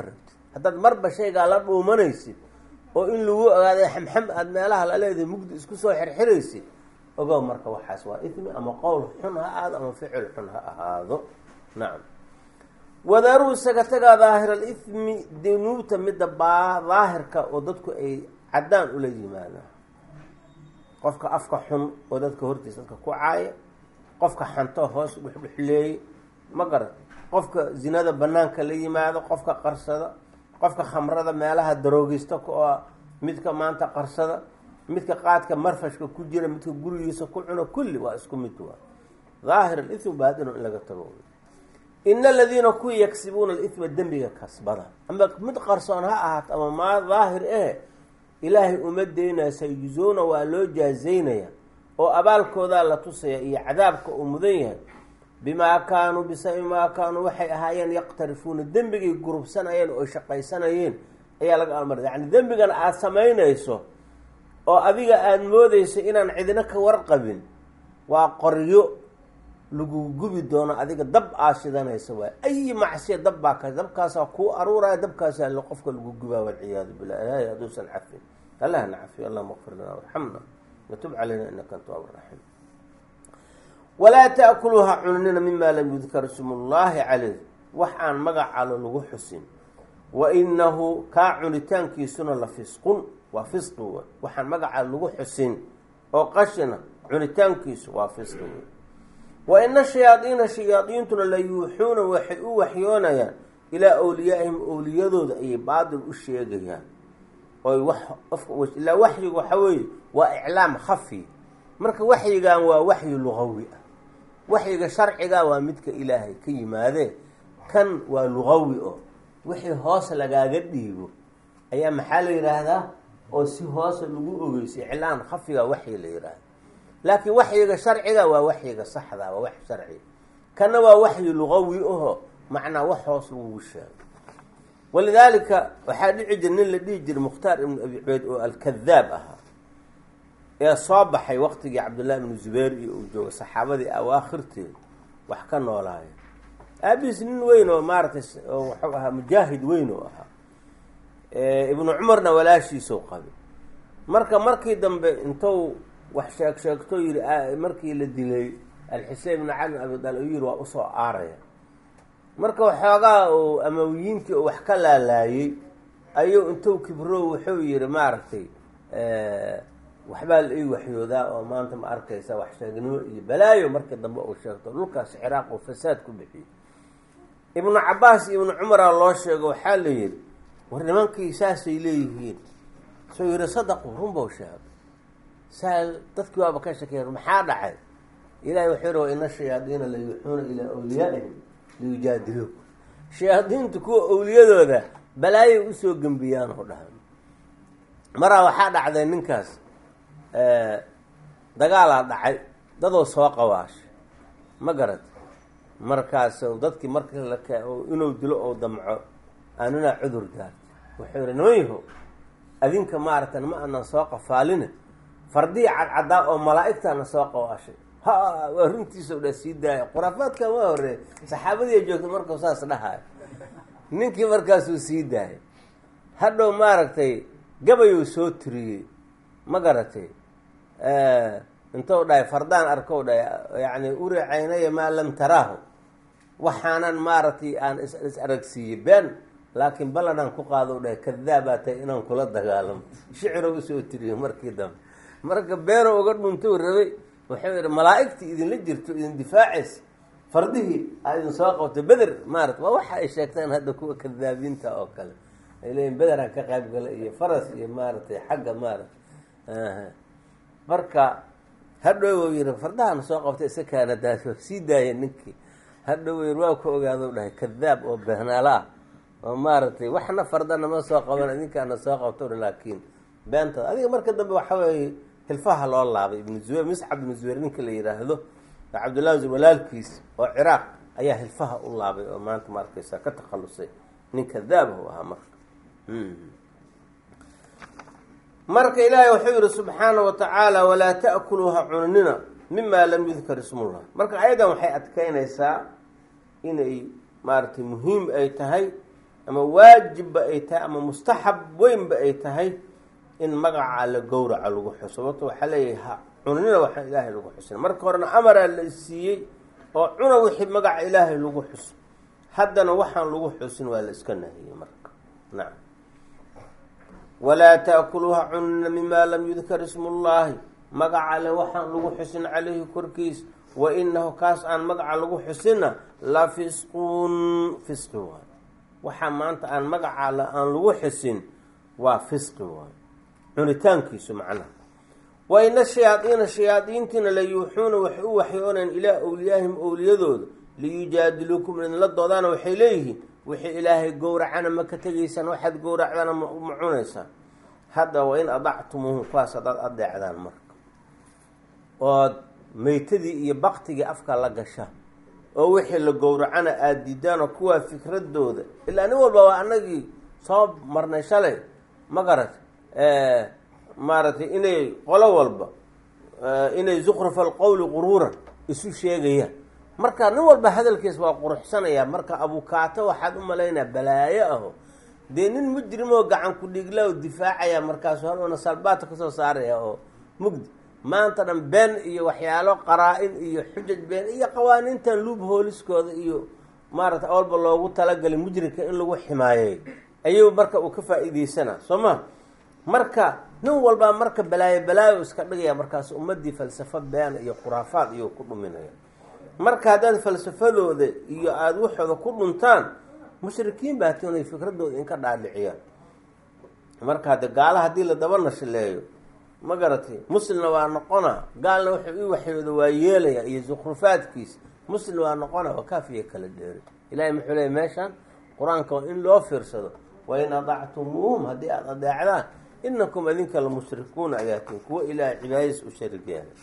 haddaad marba shaygaa la dhuumanaysid oo in lagu ogaaday xamxam aada meelaha la leedahay mugdi isku soo xirxiraysid ogow marka waxaas waa ismi ama qowl xun ha ahaado ama ficil xun ha ahaado nacam wadaruu isaga tagaa daahir alithmi dunuubta midda baa daahirka oo dadku ay caddaan ula yimaadaan qofka afka xun oo dadka hortiisa dadka ku caaya qofka xanto hoos dhuxdhuxleeye ma garan qofka zinada banaanka la yimaado qofka qarsada qofka khamrada meelaha daroogista oo midka maanta qarsada midka qaadka marfashka ku jira midka gurigiisa ku cuno kulli waa isku mid waa daahir alithmi baadino in laga tago ina aladiina kuwii yagsibuuna alithma dembiga kasbada ama mid qarsoon ha ahaato ama maa daahir eh ilaahay uma daynaya sayuzuuna waa loo jaazaynaya oo abaalkoodaa la tusaya iyo cadaabka uu mudan yahay bimaa kaanuu bisabi maa kaanuu waxay ahaayeen yaqtarifuuna dembigay gurubsanayeen oo shaqaysanayeen ayaa laga almara yacni dembigan aada samaynayso oo adiga aada moodeyso inaan cidina ka warqabin waa qoryo lagu gubi doono adiga dab aa shidanaysa waay ayi macsiya dab baa ka dabkaasaa kuu aruuraya dabkaasaa l qofka lagu gubaa walciyaadu billah ilaahay hadduusan cafin allahna cafiyo allahuma qfir lana warxamna watub calayna inaka antawaab raxiim walaa taakuluuha cunanina mima lam yudkar ismullaahi caleyh wax aan magacalo lagu xusin wa inahu kaa cunitaankiisuna la fisqun waa fisqi wey waxaan magaca lagu xusin oo qashina cunitaankiisu waa fisqi wey wa ina shayaadiina shayaadiintuna la yuuxuuna waxay u waxyoonayaan ilaa awliyaa'ihim owliyadooda ayay baadil u sheegayaan oy wax ilaa waxyiga waxa weeye waa iclaam khafi marka waxyigan waa waxyi lugawi ah waxyiga sharciga waa midka ilaahay ka yimaadee kan waa lugawi oo wixii hoos lagaaga dhiibo ayaa maxaa la yidhaahdaa oo si hoose lagu ogeysa iclaam khafiga waxyi la yidhaahda laakiin waxyiga sharciga waa waxyiga saxda waa wax sharci kana waa waxyi lugawi aho macnaa wax hoos lagugu sheego walidaalika waxaa dhici jira nin la dhihi jiray mukhtaar ibnu abi cubeyd oo alkadaab ahaa ee soo baxay waqtigii cabdullahi ibnu zubayr iyo uu jooga saxaabadii awaakhirteed wax ka noolaaya aabihiis nin weyn oo maaratay oo waxuu ahaa mujaahid weyn oo ahaa ibnu cumarna walaashiisou qabay marka markii dambe intuu wax sheeg sheegto yidhi markii la dilay alxusein ibnu cali bin abi daalib u yidhi waa usoo aaraya marka waxoogaa uu amawiyiintii oo wax ka laalaayey ayuu intuu kibro wuxuu yihi maaragtay waxbaa la ii waxyoodaa oo maanta ma arkaysa wax sheegnimo iyo balaayo markii dambe uu sheegto dhulkaas ciraaq oo fasaad ku bixiyey ibnu cabaas iyo ibnu cumara loo sheego waxaa la yidhi war nimankii saasay leeyihiin soo yihi sadaqu runbau sheegay saa dadkii waaba ka shakeeya maxaa dhacay ilahay wuxuu yihi wa ina shayaadiina la yuuxuuna ilaa awliyaa'ihim liyujaadiluuk shayaadiintu kuwa owliyadooda balaayay usoo gembiyaan oo dhahan maraa waxaa dhacday ninkaas dagaalaa dhacay dadoo soo qawaashay ma garat markaas dadkii markii lake inuu dilo oo damco aaninaa cudur daarta wuxuu yihi nimanyaho adinka maaragta ma anan soo qafaaline fardihii cadcadaa oo malaa'igtaana soo qawaashay ha waa runtiisa dha sii daaya khuraafaadkan waa horeey saxaabadii joogta markuu saas dhahayo ninkii markaasuu sii daayay hadhow maaragtay gabayuu soo tiriyey ma garatay intou dhahay fardaan arkow dhahay yacni uri caynaya maa lam taraahu waxaanan maaragtay aan is aragsiiyey been laakiin ballanaan ku qaado dhahay kadaabaa tahay inaan kula dagaalamo shiciro usoo tiriyey markii dambe marka beeno uga dhuntou rabay wuxuu yihi malaa'igtii idinla jirto idin difaacaysa fardihii aa idin soo qabtay beder maarata waa waxa ay sheegtaan hadda kuwa kadaabiinta oo kale ay leeyiin bederaan ka qayb gala iyo faras iyo maaragtay xagga maarata marka hadhow yihi fardahan soo qabtay isa kaana daas sii daaya ninkii hadhow yiri waa ku ogaado dhahay kadaab oo beenaala ah oo maaragtay waxna fardana ma soo qaban idinkaana soo qabto laakiin beenta adiga marka dambe waxa weeye hilfaha loo laabay ibnu zubayr miscab ibnu zubayr ninka la yidhaahdo cabdullahi walaalkiis oo ciraaq ayaa hilfaha u laabay oo maanta ma arkaysa ka takhalusay nin kadaabahu ahaa marka marka ilaahay wuxuu yihi subxaana wa tacaala walaa ta'kuluuha cunanina mima lam yudkar ismullah marka ayadan waxay adkeynaysaa inay maaragtay muhiim ay tahay ama waajibba ay tahay ama mustaxab weynba ay tahay in magaca alla gowraca lagu xuso sababto waxaa leeyahay ha cunina waxaan ilaahay lagu xusin marka horena amaraa la siiyey oo cuna wixii magaca ilaahay lagu xuso haddana waxaan lagu xusin waa la iska nahiyey marka nacam walaa taakuluuha cunina mima lam yudkar ismu llaahi magaca alle waxaan lagu xusin caleyhi korkiis wa inahu kaas aan magaca lagu xusinna la fisquun fisqi waay waxaa maanta aan magaca alle aan lagu xusin waa fisqi waay cunitaankiisu macnaha wa ina shayaadiina shayaadiintiina la yuuxuuna waxay u waxyooneen ilaa owliyaahim owliyadooda liyujaadiluukum idinla doodaana waxay leeyihiin wixii ilaahay gowracana ma ka tegaysaan waxaad gowracdana ma cunaysaan hadda wa in adactumuuhum kuwaas hadaad adeecdaan marka ood meytadii iyo baktigii afka la gasha oo wixii la gowracana aada diidaan oo kuwaa fikradooda ilaa nin walba waa anagii soo marnay shalay ma garat maaragtay inay qolo walba inay zukruf alqowli quruuran isu sheegayaan marka nin walba hadalkiis waa quruxsanaya marka abukaato waxaad u malaynaa balaayo aho dee nin mujrimoo gacan ku dhigla oo difaacaya markaasu halwana salbaata kasoo saaraya oo mugdi maanta dhan been iyo waxyaalo qaraa-in iyo xujaj been iyo qawaaniintan luub hooliskooda iyo maaragtay awalba loogu talagalay mujrimka in lagu ximaayeey ayuu marka uu ka faa-iideysanaa soo ma marka nin walbaa marka balaayo balaayo iska dhigaya markaas ummadii falsafo been iyo khuraafaad iyo ku dhuminaya marka haddaad falsafadooda iyo aada waxooda ku dhuntaan mushrikiin baa ti inay fikradooda inka dhaadhiciyaan marka hadde gaala haddii la daba nashileeyo ma garatay muslimna waa noqona gaalna wuxuu ii waxyooda waa yeelaya iyo zukhrufaadkiisa muslim waa noqona waa kaafiya kala dheeri ilahay muxuu leeyay meeshaan qur-aanka waa in loo fiirsado wain adactumuuhum haddii aada adeecdaan inakum adinka la mushrikuuna ayaatiin kuwo ilaahay cibaadadiis u sharig yeelay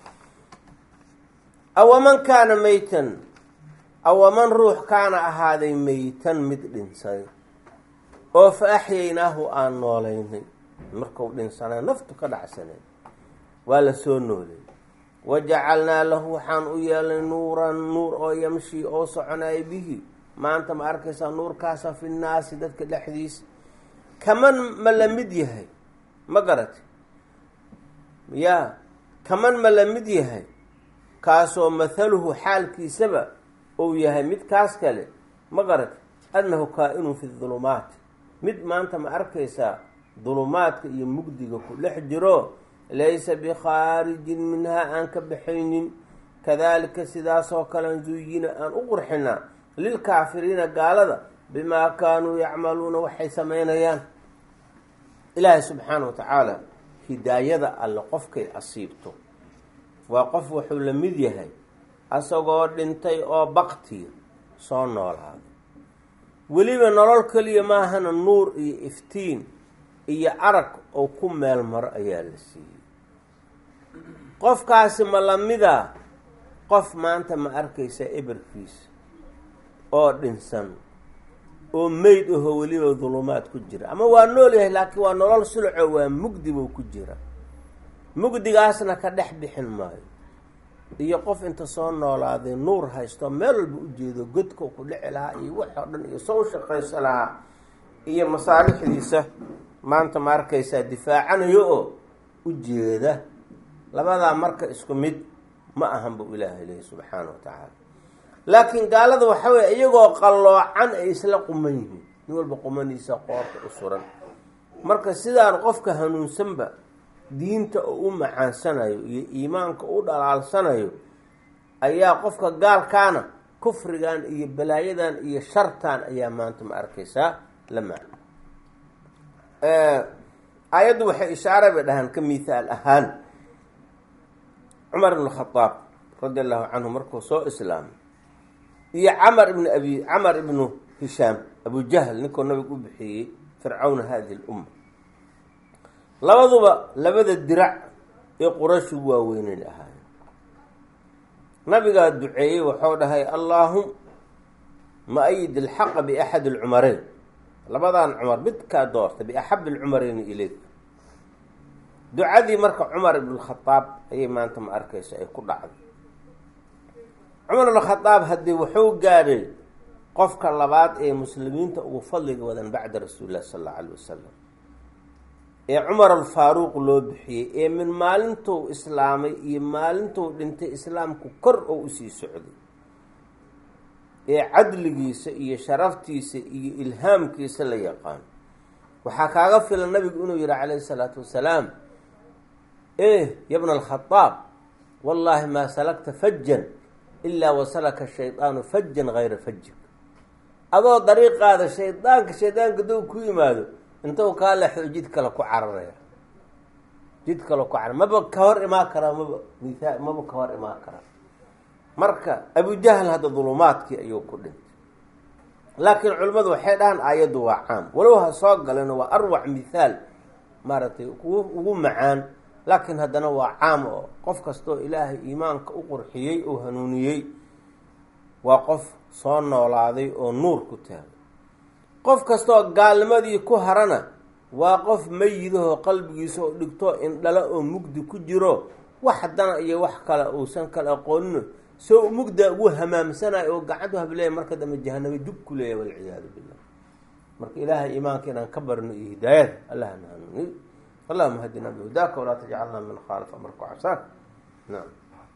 awaman kaana meytan awaman ruux kaana ahaaday meytan mid dhinsay oo fa axyaynaahu aan noolaynay markau dhinsanay naftu ka dhacsanay waa la soo noolay wajacalnaa lahu waxaan u yeelnay nuuran nuur oo yamshi oo soconaya bihi maanta ma arkaysaa nuurkaasa fi nnaasi dadka dhexdiisa kaman ma la mid yahay ma garati yaa kaman ma la mid yahay kaasoo mathaluhu xaalkiisaba uu yahay mid kaas kale ma garati annahu kaa-inun fi dulumaati mid maanta ma arkaysaa dulumaadka iyo mugdiga ku dhex jiro laysa bikhaarijin minhaa aan ka baxaynin kadalika sidaasoo kalean zuyina aan u qurxinaa lilkaafiriina gaalada bimaa kaanuu yacmaluuna waxay samaynayaan ilaahay subxaana wa tacaala hidaayada alle qofkay asiibto waa qof wuxuu la mid yahay asagoo dhintay oo baktiya soo noolaaday weliba nolol keliya maahana nuur iyo iftiin iyo arag oo ku meel maro ayaa la siiyey qofkaasi ma lamida qof maanta ma arkaysa eberkiisa oo dhinsan oo meyd ahoo weliba dulumaad ku jira ama waa nool yahay laakiin waa nolol sulco waa mugdi buu ku jira mugdigaasna ka dhex bixin maayo iyo qof inta soo noolaaday nuur haysto meel walba ujeedo godka ku dhici lahaa iyo wax oo dhan iyo soo shaqaysa lahaa iyo masaalixdiisa maanta ma arkaysaa difaacanayo oo ujeeda labadaa marka isku mid ma ahan buu ilaahay leeyahy subxaana wa tacaala laakiin gaalada waxa weye iyagoo qalloocan ay isla quman yihiin nin walba qumaniisa qoorta u suran marka sidaan qofka hanuunsanba diinta oo u macaansanayo iyo iimaanka u dhalaalsanayo ayaa qofka gaalkaana kufrigan iyo balaayadan iyo shartan ayaa maanta ma arkaysaa la maca aayaddu waxay ishaare bay dhahaan ka mithaal ahaan cumar ibn khadaab radi allahu canhu markuu soo islaamay iyo camar ibn abi camar ibnu hishaam abu jahl ninkuu nabigu u bixiyey fircawna hadihi lumma labaduba labada dirac ee qurayshu waaweyneyn ahaayeen nabigaa duceeyey waxau dhahay allaahum ma ayid ilxaqa biaxadi alcumareyn labadan cumar midkaa doorta biaxabi alcumareyni ileyk ducadii marka cumar ibn khadaab ayay maanta ma arkaysa ay ku dhacday cumar ibn khadaab haddii wuxuu gaadhay qofka labaad ee muslimiinta ugu fadliga wadan bacda rasuuli llahi sala allau alayh wasalam ee cumar alfaaruuq loo bixiyey ee min maalintuu islaamay iyo maalintuu dhintay islaamku kor oo usii socday ee cadligiisa iyo sharaftiisa iyo ilhaamkiisa la yaqaan waxaa kaaga filan nabigu inuu yihi calayhi salaatu wasalaam eh yabna alkhadaab wallaahi maa salakta fajan ilaa wasalaka shaydaanu fajan hayra fajik adoo dariiqaada shaydaanka shaydaanka dow ku yimaado intuu kaa lexdo jid kale ku cararaya jid kale ku carar maba ka hor imaan karaa maba mithaa maba ka hor imaan karaa marka abujahl hadda dulumaadkii ayuu ku dhintay laakiin culimmadu waxay dhahaan aayaddu waa caam walow ha soo galeno waa arwac mithaal maaragtay ugu ugu macaan laakiin haddana waa caam oo qof kastoo ilaahay iimaanka u qurxiyey oo hanuuniyey waa qof soo noolaaday oo nuur ku taagay qof kastaoo gaalnimadii ku harana waa qof mayidahoo qalbigiisa oo dhigto indhala oo mugdi ku jiro wax haddana iyo wax kale uusan kala aqoonino soo mugda ugu hamaamsanayo oo gacantu hableeya marka dambe jahanabo dug ku leeyahy walciyaadu billah marka ilaahay iimaanka inaan ka barno iyo hidaayada allahna hanuuniy allahuma hadinaa bihudaaka walaa tajcalna min khaalif amarka casaak naam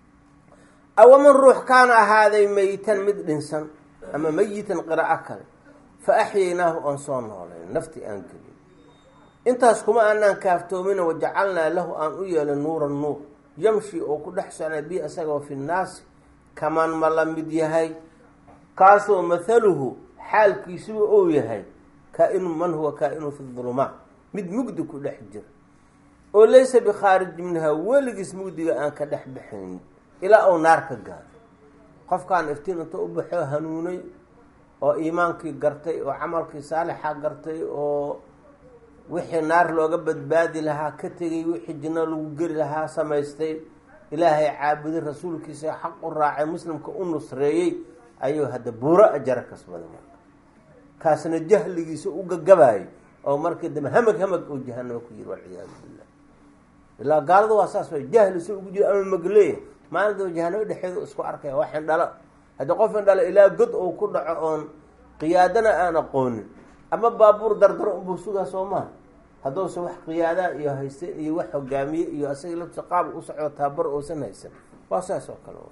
awaman ruux kaana ahaaday meyitan mid dhinsan ama meyitan qiraa'o kale fa axyaynaahu oon soo noolayn nafti aan gelin intaas kuma aanaan kaaftoomina wajacalnaa lahu aan u yeelin nuuran nuur yamshi oo ku dhex socnay bi isagoo fi nnaasi kaman ma la mid yahay kaasoo mathaluhu xaalkiisuba ou yahay kaa-inu man huwa kaa-inu fi dulumaat mid mugdi ku dhex jira oo laysa bikhaarij minhaa weligiis mugdiga aan ka dhex baxayn ilaa uu naar ka gaaro qofkaan iftiin inta u baxo hanuunay oo iimaankii gartay oo camalkii saalixa gartay oo wixii naar looga badbaadi lahaa ka tegay wixii jinno lagu geli lahaa samaystay ilaahay caabuday rasuulkiisa xaq u raacay muslimka u nusreeyey ayuu hadda buuro ajaro kasbaday marka kaasna jahligiisa u gagabaayay oo markii dambe hamag hamag oo jahanamo ku yiri walciyaadu billah ilaa gaalada waa saas way jahli si ugu jiro ama magleeya maalinta jahanamo dhexeedu isku arkaya wax indhalo haddii qof indhalo ilaa god uu ku dhaco oon qiyaadana aan aqoonin ama baabuur dardaro unbuu sugaa soo maha hadduusa wax qiyaadaa iyo haysten iyo wax hogaamiye iyo asaga laftiisa qaab u socdo tababar uusan haysan waa saas oo kale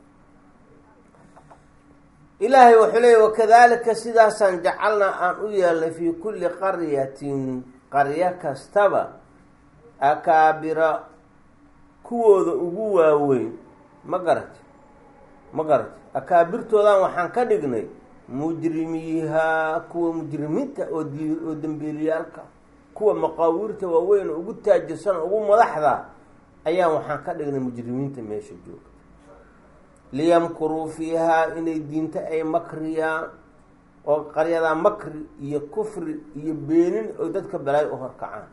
ilaahay wuxuu leeyay wakadalika sidaasaan jacalnaa aan u yeelnay fii kulli qaryatin qaryo kastaba akaabira kuwooda ugu waaweyn ma garati ma garati akaabirtoodan waxaan ka dhignay mujrimiihaa kuwa mujrimiinta oo d oo dembiiliyaalka kuwa maqaawiirta waaweyn ugu taajirsan ugu madaxda ayaan waxaan ka dhignay mujrimiinta meesha jooga liyamkuruu fiihaa inay diinta ay makriyaan oo qaryadaa makri iyo kufri iyo beenin oo dadka balaayo u horkacaan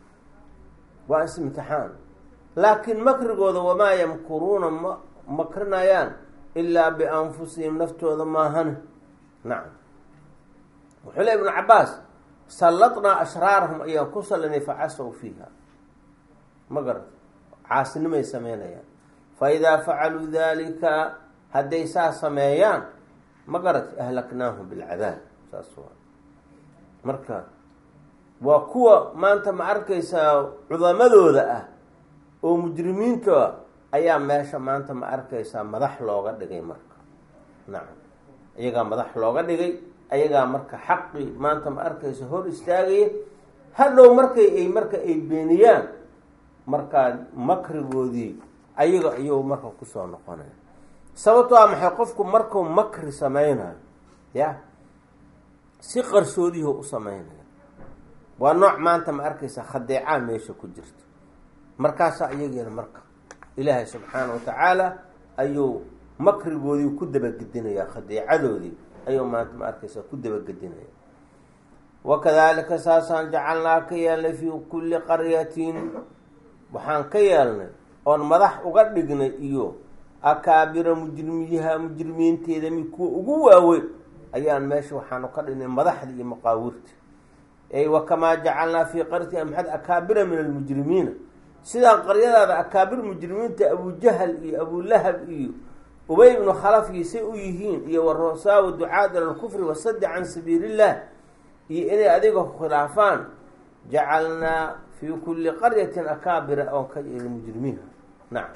waa is-imtixaan laakiin makrigooda wamaa yamkuruuna ma makrinayaan ilaa bianfusihim naftooda maahane nacam wuxuu le ibnu cabaas salladnaa ashraarahum ayaan ku sallinay facasow fiiha ma garat caasinimay sameynayaan fa idaa facaluu dalika hadday saa sameeyaan ma garat ahlaknaahum bilcadaab saas waa marka waa kuwa maanta ma arkaysaa cudamadooda ah oo mujrimiinta ayaa meesha maanta ma arkaysaa madax looga dhigay marka nacam iyagaa madax looga dhigay ayagaa marka xaqii maanta ma arkaysa hor istaagaya hadhow markay ay marka ay beeniyaan markaa makrigoodii ayaga ayuu marka kusoo noqonaya sababto a maxay qofku markuu makri sameynayo ya si qarsoodiho u sameynaya waa nooc maanta ma arkaysa khadeecaa meesha ku jirta markaasaa iyageena marka ilaahay subxaana wa tacaala ayuu makrigoodii ku dabagedinayaa khadeecadoodii ayuu maanta ma arkaysa ku dabagedinaya wakadalika saasaan jacalnaa ka yeelnay fii kulli qaryatin waxaan ka yeelnay oon madax uga dhignay iyo akaabira mujrimiyaha mujrimiinteeda mi kuwa ugu waaweyn ayaan meesha waxaanu ka dhignay madaxda iyo maqaawirta ey wakamaa jacalnaa fii qaryati amxad akaabira min almujrimiina sidaan qaryadaada akaabir mujrimiinta abujahal iyo abulahab iyo ubay ibnu khalafkiisay u yihiin iyo warosaawa ducaad ila lkufri wasaddi can sabiiliillah iyo inay adiga khilaafaan jacalnaa fii kulli qaryatin akaabira oon ka yeeli mujrimiinha nacam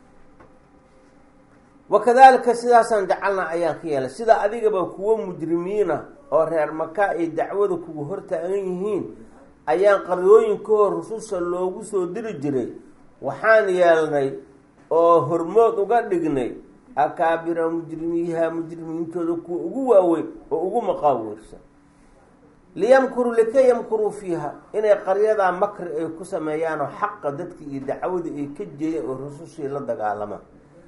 wakadalika sidaasaan jacalnaa ayaan ka yeelay sida adigaba kuwo mujrimiina oo reer maka ay dacwada kugu hortaagan yihiin ayaan qaryooyinkahoo rususha loogu soo diri jiray waxaan yeelnay oo hormood uga dhignay akaabira mujrimiiha mujrimiintooda kuwa ugu waaweyn oo ugu maqaaweersan liyamkuruu likay yamkuruu fiiha inay qaryadaa makri ay ku sameeyaanoo xaqa dadkii iyo dacwadii ay ka jeeyeen oo rusushii la dagaalamaan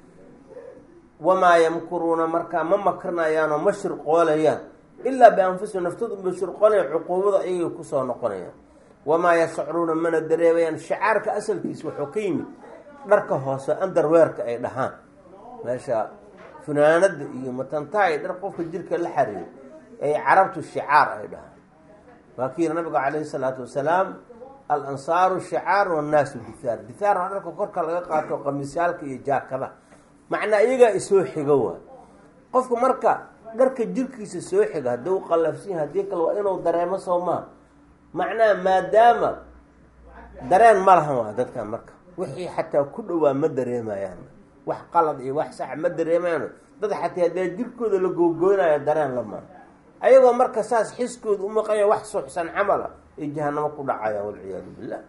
wamaa yamkuruuna markaa ma makrinayaanoo ma shirqoolayaan ilaa bianfusihim naftooda unbay shirqoolayan cuquubada ayagay kusoo noqonayaan wamaa yashcuruuna mana dareemayaan shicaarka asalkiisa wuxuu ka yimid dharka hoose andarweerka ay dhahaan meesha funaanada iyo matantaha dhar qofka jirka la xariiro ay carabtu shicaar ay dhahaan waa kii nabiga calayhi salaatu wasalaam al ansaaru shicaar wannaasu dithaar dithaar waa dharka korka laga qaato qamiisyaalka iyo jaakada macnaa iyagaa isoo xigo waay qofku marka dharka jirkiisa soo xiga haddii u qallafsan yahay haddii kale waa inuu dareemo soo maa macnaha maadaama dareen ma lahan waa dadkan marka wixii xataa ku dhowaa ma dareemayaan wax qalad iyo wax sax ma dareemayaan dad xataa haddee jirkooda la googoonayo dareen la maa ayagoo marka saas xiskooda u maqanya wax suxsan camala ay jahanamo ku dhacayaan walciyaadu billah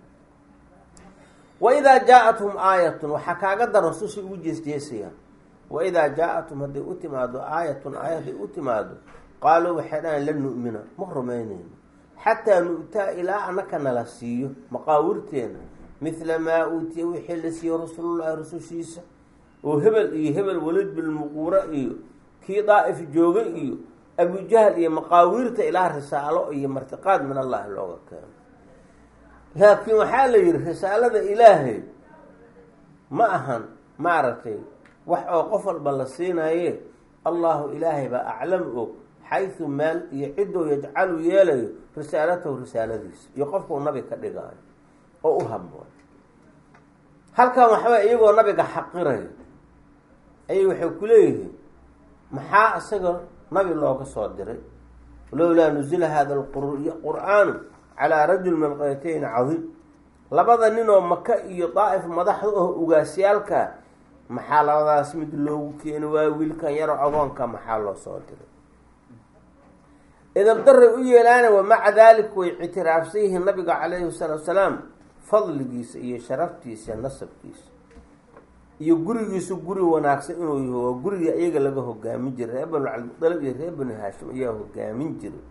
wa idaa jaa-athum aayatun waxaa kaaga daran susay ugu jeesjeesayaan wa idaa jaa-athum hadday u timaado aayatun aaya hadday u timaado qaaluu waxay dhahayn lan nu'mina ma rumaynayno xataa nu'taa ilaa anaka nala siiyo maqaawirteena midla maa uutiya wixii la siiyo rasuulullahi rusushiisa oo hebel iyo hebel walid bilmuquura iyo kii daa'if jooga iyo abujahl iyo maqaawiirta ilaa risaalo iyo martiqaad min allahi looga keeno laakiin waxaa la yihi risaalada ilaahay ma ahan maaragtay wax oo qof walba la siinaye allahu ilaahay baa aclam og xaysu meel iyo ciddou yajcalu yeelayo risaalatahu risaaladiisa iyo qofkuu nabi ka dhigaayo oo u haboon halkan waxaway iyagoo nabiga xaqirayo ayay waxay ku leeyihiin maxaa isaga nabi looga soo diray lowlaa nuzila hada qur-aanu calaa rajul min qaryatayn cadiim labada ninoo maka iyo daa'if madaxda oo ugaasyaalka maxaa labadaas mid loogu keeni waayo wiilkan yaroo agoonka maxaa loo soo diray idabdaray u yeelaana wamaca dalik way ictiraafsan yihiin nabiga calayhi salaatu wasalaam fadligiisa iyo sharaftiisa nasabkiisa iyo gurigiisu guri wanaagsan inuu yaho waa guriga iyaga laga hogaamin jiray reer banu cabdilmutalib iyo reer banu haashim ayaa hogaamin jiray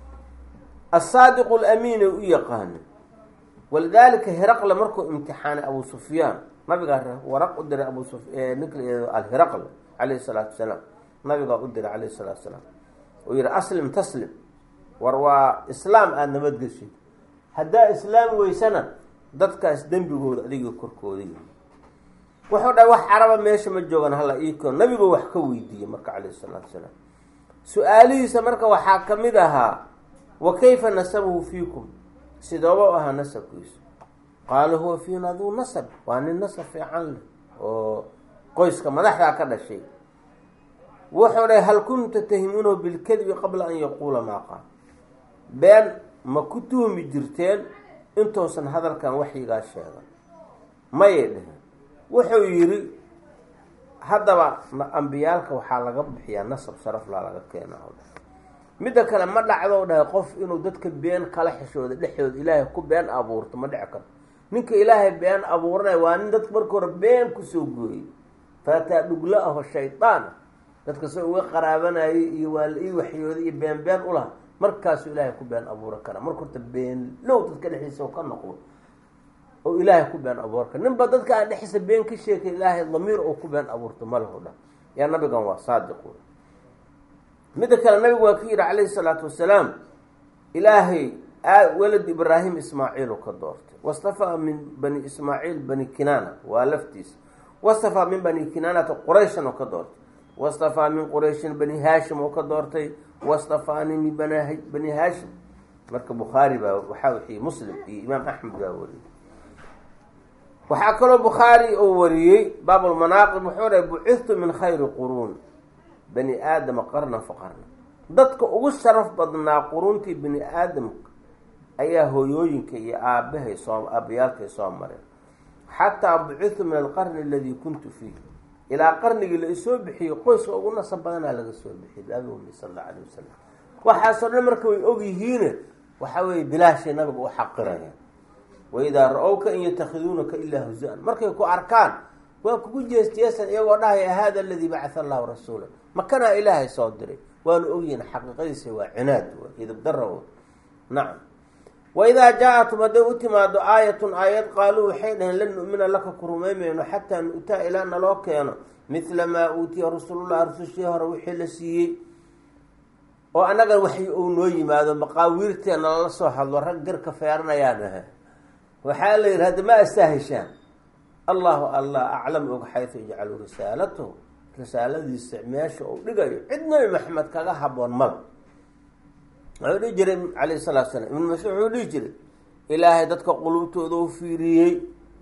asaadiqu lamiin ay u yaqaana walidaalika heraqle markuu imtixaanay abu sufyaan nabigaa waraq u diray abu su ninka la alheraqle calayhi salaatu wasalaam nabigaa u diray calayhi salaatu wasalaam uu yihi aslim taslim war waa islaam aada nabadgeshid haddaa islaam weysana dadkaas dembigooda adiga korkooda yihi wuxuu dhahay wax caraba meesha ma joogan hala iiko nabigu wax ka weydiiyey marka calayhi salaatu wasalaam su-aalihiisa marka waxaa ka mid ahaa wa kayfa nasabuhu fiikum sidooba u ahaa nasabkiisu qaala huwa fiina duu nasab waa nin nasab fiican leh oo qoyska madaxdaa ka dhashay wuxuu dhahay hal kunta tahimuunahu bilkadibi qabla an yaquula maa qaal been ma ku tuhmi jirteen intuusan hadalkan waxyigaa sheegan mayay dheheen wuxuu yidhi haddaba ambiyaalka waxaa laga bixiyaa nasab sharaflaa laga keenaa midda kale ma dhacdo dhahay qof inuu dadka been kala xishooda dhexdooda ilaahay ku been abuurto ma dhici karto ninka ilaahay been abuuranaya waa nin dadka marka hore been kusoo gooyey faataa dhuglo aho shaydaan dadka se uga qaraabanayay iyo waa la ii waxyooday iyo been been u laha markaasuu ilaahay ku been abuuran karaa marka horta been low dadka dhexdiisa ka noqdo oo ilaahay ku been abuurka ninba dadka aan dhexdiisa been ka sheekay ilaahay damiir oo ku been abuurto malahu dhan yaa nabigan waa saadiq wey midda kale nabigu waa ka yidhi calayhi salaatu wasalaam ilaahay walad ibraahim ismaaciil u ka doortay wastafaa min bani ismaaciil bani kinaana waa laftiisa wastafaa min bani kinaanata qurayshan oo ka doortay wastafaa min qurayshin bani haashim oo ka doortay wastafaani min bani haashim marka bukhaari baa waxaa wixii muslim iyo imaam axmed baa wariyay waxaa kaloo bukhaari uu wariyey baabulmanaaqib wuxuu dhahay bucithtu min khayri quruun bani aadama qarna fa qarna dadka ugu sharaf badnaa quruuntii bani aadamka ayaa hooyooyinka iyo aabahay soo aabayaalkay soo mareen xataa bucithtu min alqarni aladii kuntu fiih ilaa qarnigii la isoo bixiyey qoyska ugu nasab badanaa laga soo bixiyay biabi umi sal alla alayh wasalam waxaasoo dhan marka way ogyihiine waxa weeye bilaashay nabiga u xaqirayaan waidaa ra-owka in yatakhiduunaka ilaa huza-an markay ku arkaan waa kugu jeesjeesan iyagoo dhahaya hada aladii bacatha allahu rasuula makanaa ilaahay soo diray waanu ogyihin xaqiiqadiisa waa cinaad idibdara nacam waidaa jaa-atum hadday u timaado aayatun aayad qaaluu waxay dhaheen lan nu'mina laka ku rumaymayno xataa nu'taa ilaa naloo keeno midla maa uutiya rasulullah rusushii hore wixii la siiyey oo annagan wax uu noo yimaado maqaawiirteena lala soo hadlo rag garka feeranayaan aha waxaa la yidhi hadda ma astaaheshaan allahu allah aclam og xaysu yajcalu risaalatahu risaaladiisa meesha uu dhigayo cid nabi maxamed kaga haboon mala wuxuu dhihi jiray calayhi salaatu salaam ibnu mascuud wuxuu dhihi jiray ilaahay dadka quluubtooda u fiiriyey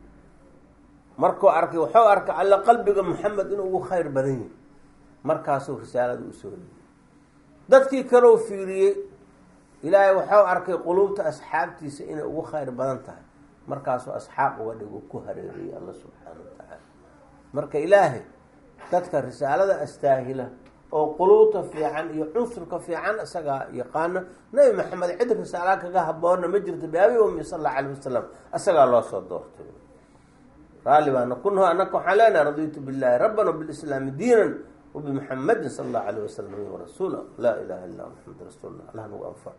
markuu arkay wuxuu arkay alla qalbiga maxamed inuu ugu khayr badan yahay markaasuu risaalada usoo liyey dadkii kaleu fiiriyey ilaahay waxuu arkay quluubta asxaabtiisa inay ugu khayr badan tahay markaasuu asxaab uga dhigo ku hareeriyey alla subxaana wa tacaala marka ilaahay dadka risaalada astaahila oo quluubta fiican iyo cunsurka fiican isagaa yaqaana nabi maxamed cid risaala kaga haboona ma jirto biabi umi sal alla alayh wasalam isagaa loo soo doortay raalli baana kunhu anaka waxaan leenahay raditu billahi rabban wbilislaami diinan wbimuxamadin sala allahu alayh wasalam rasuula laa ilaha illa maxamed rasuullah allah nagu anfac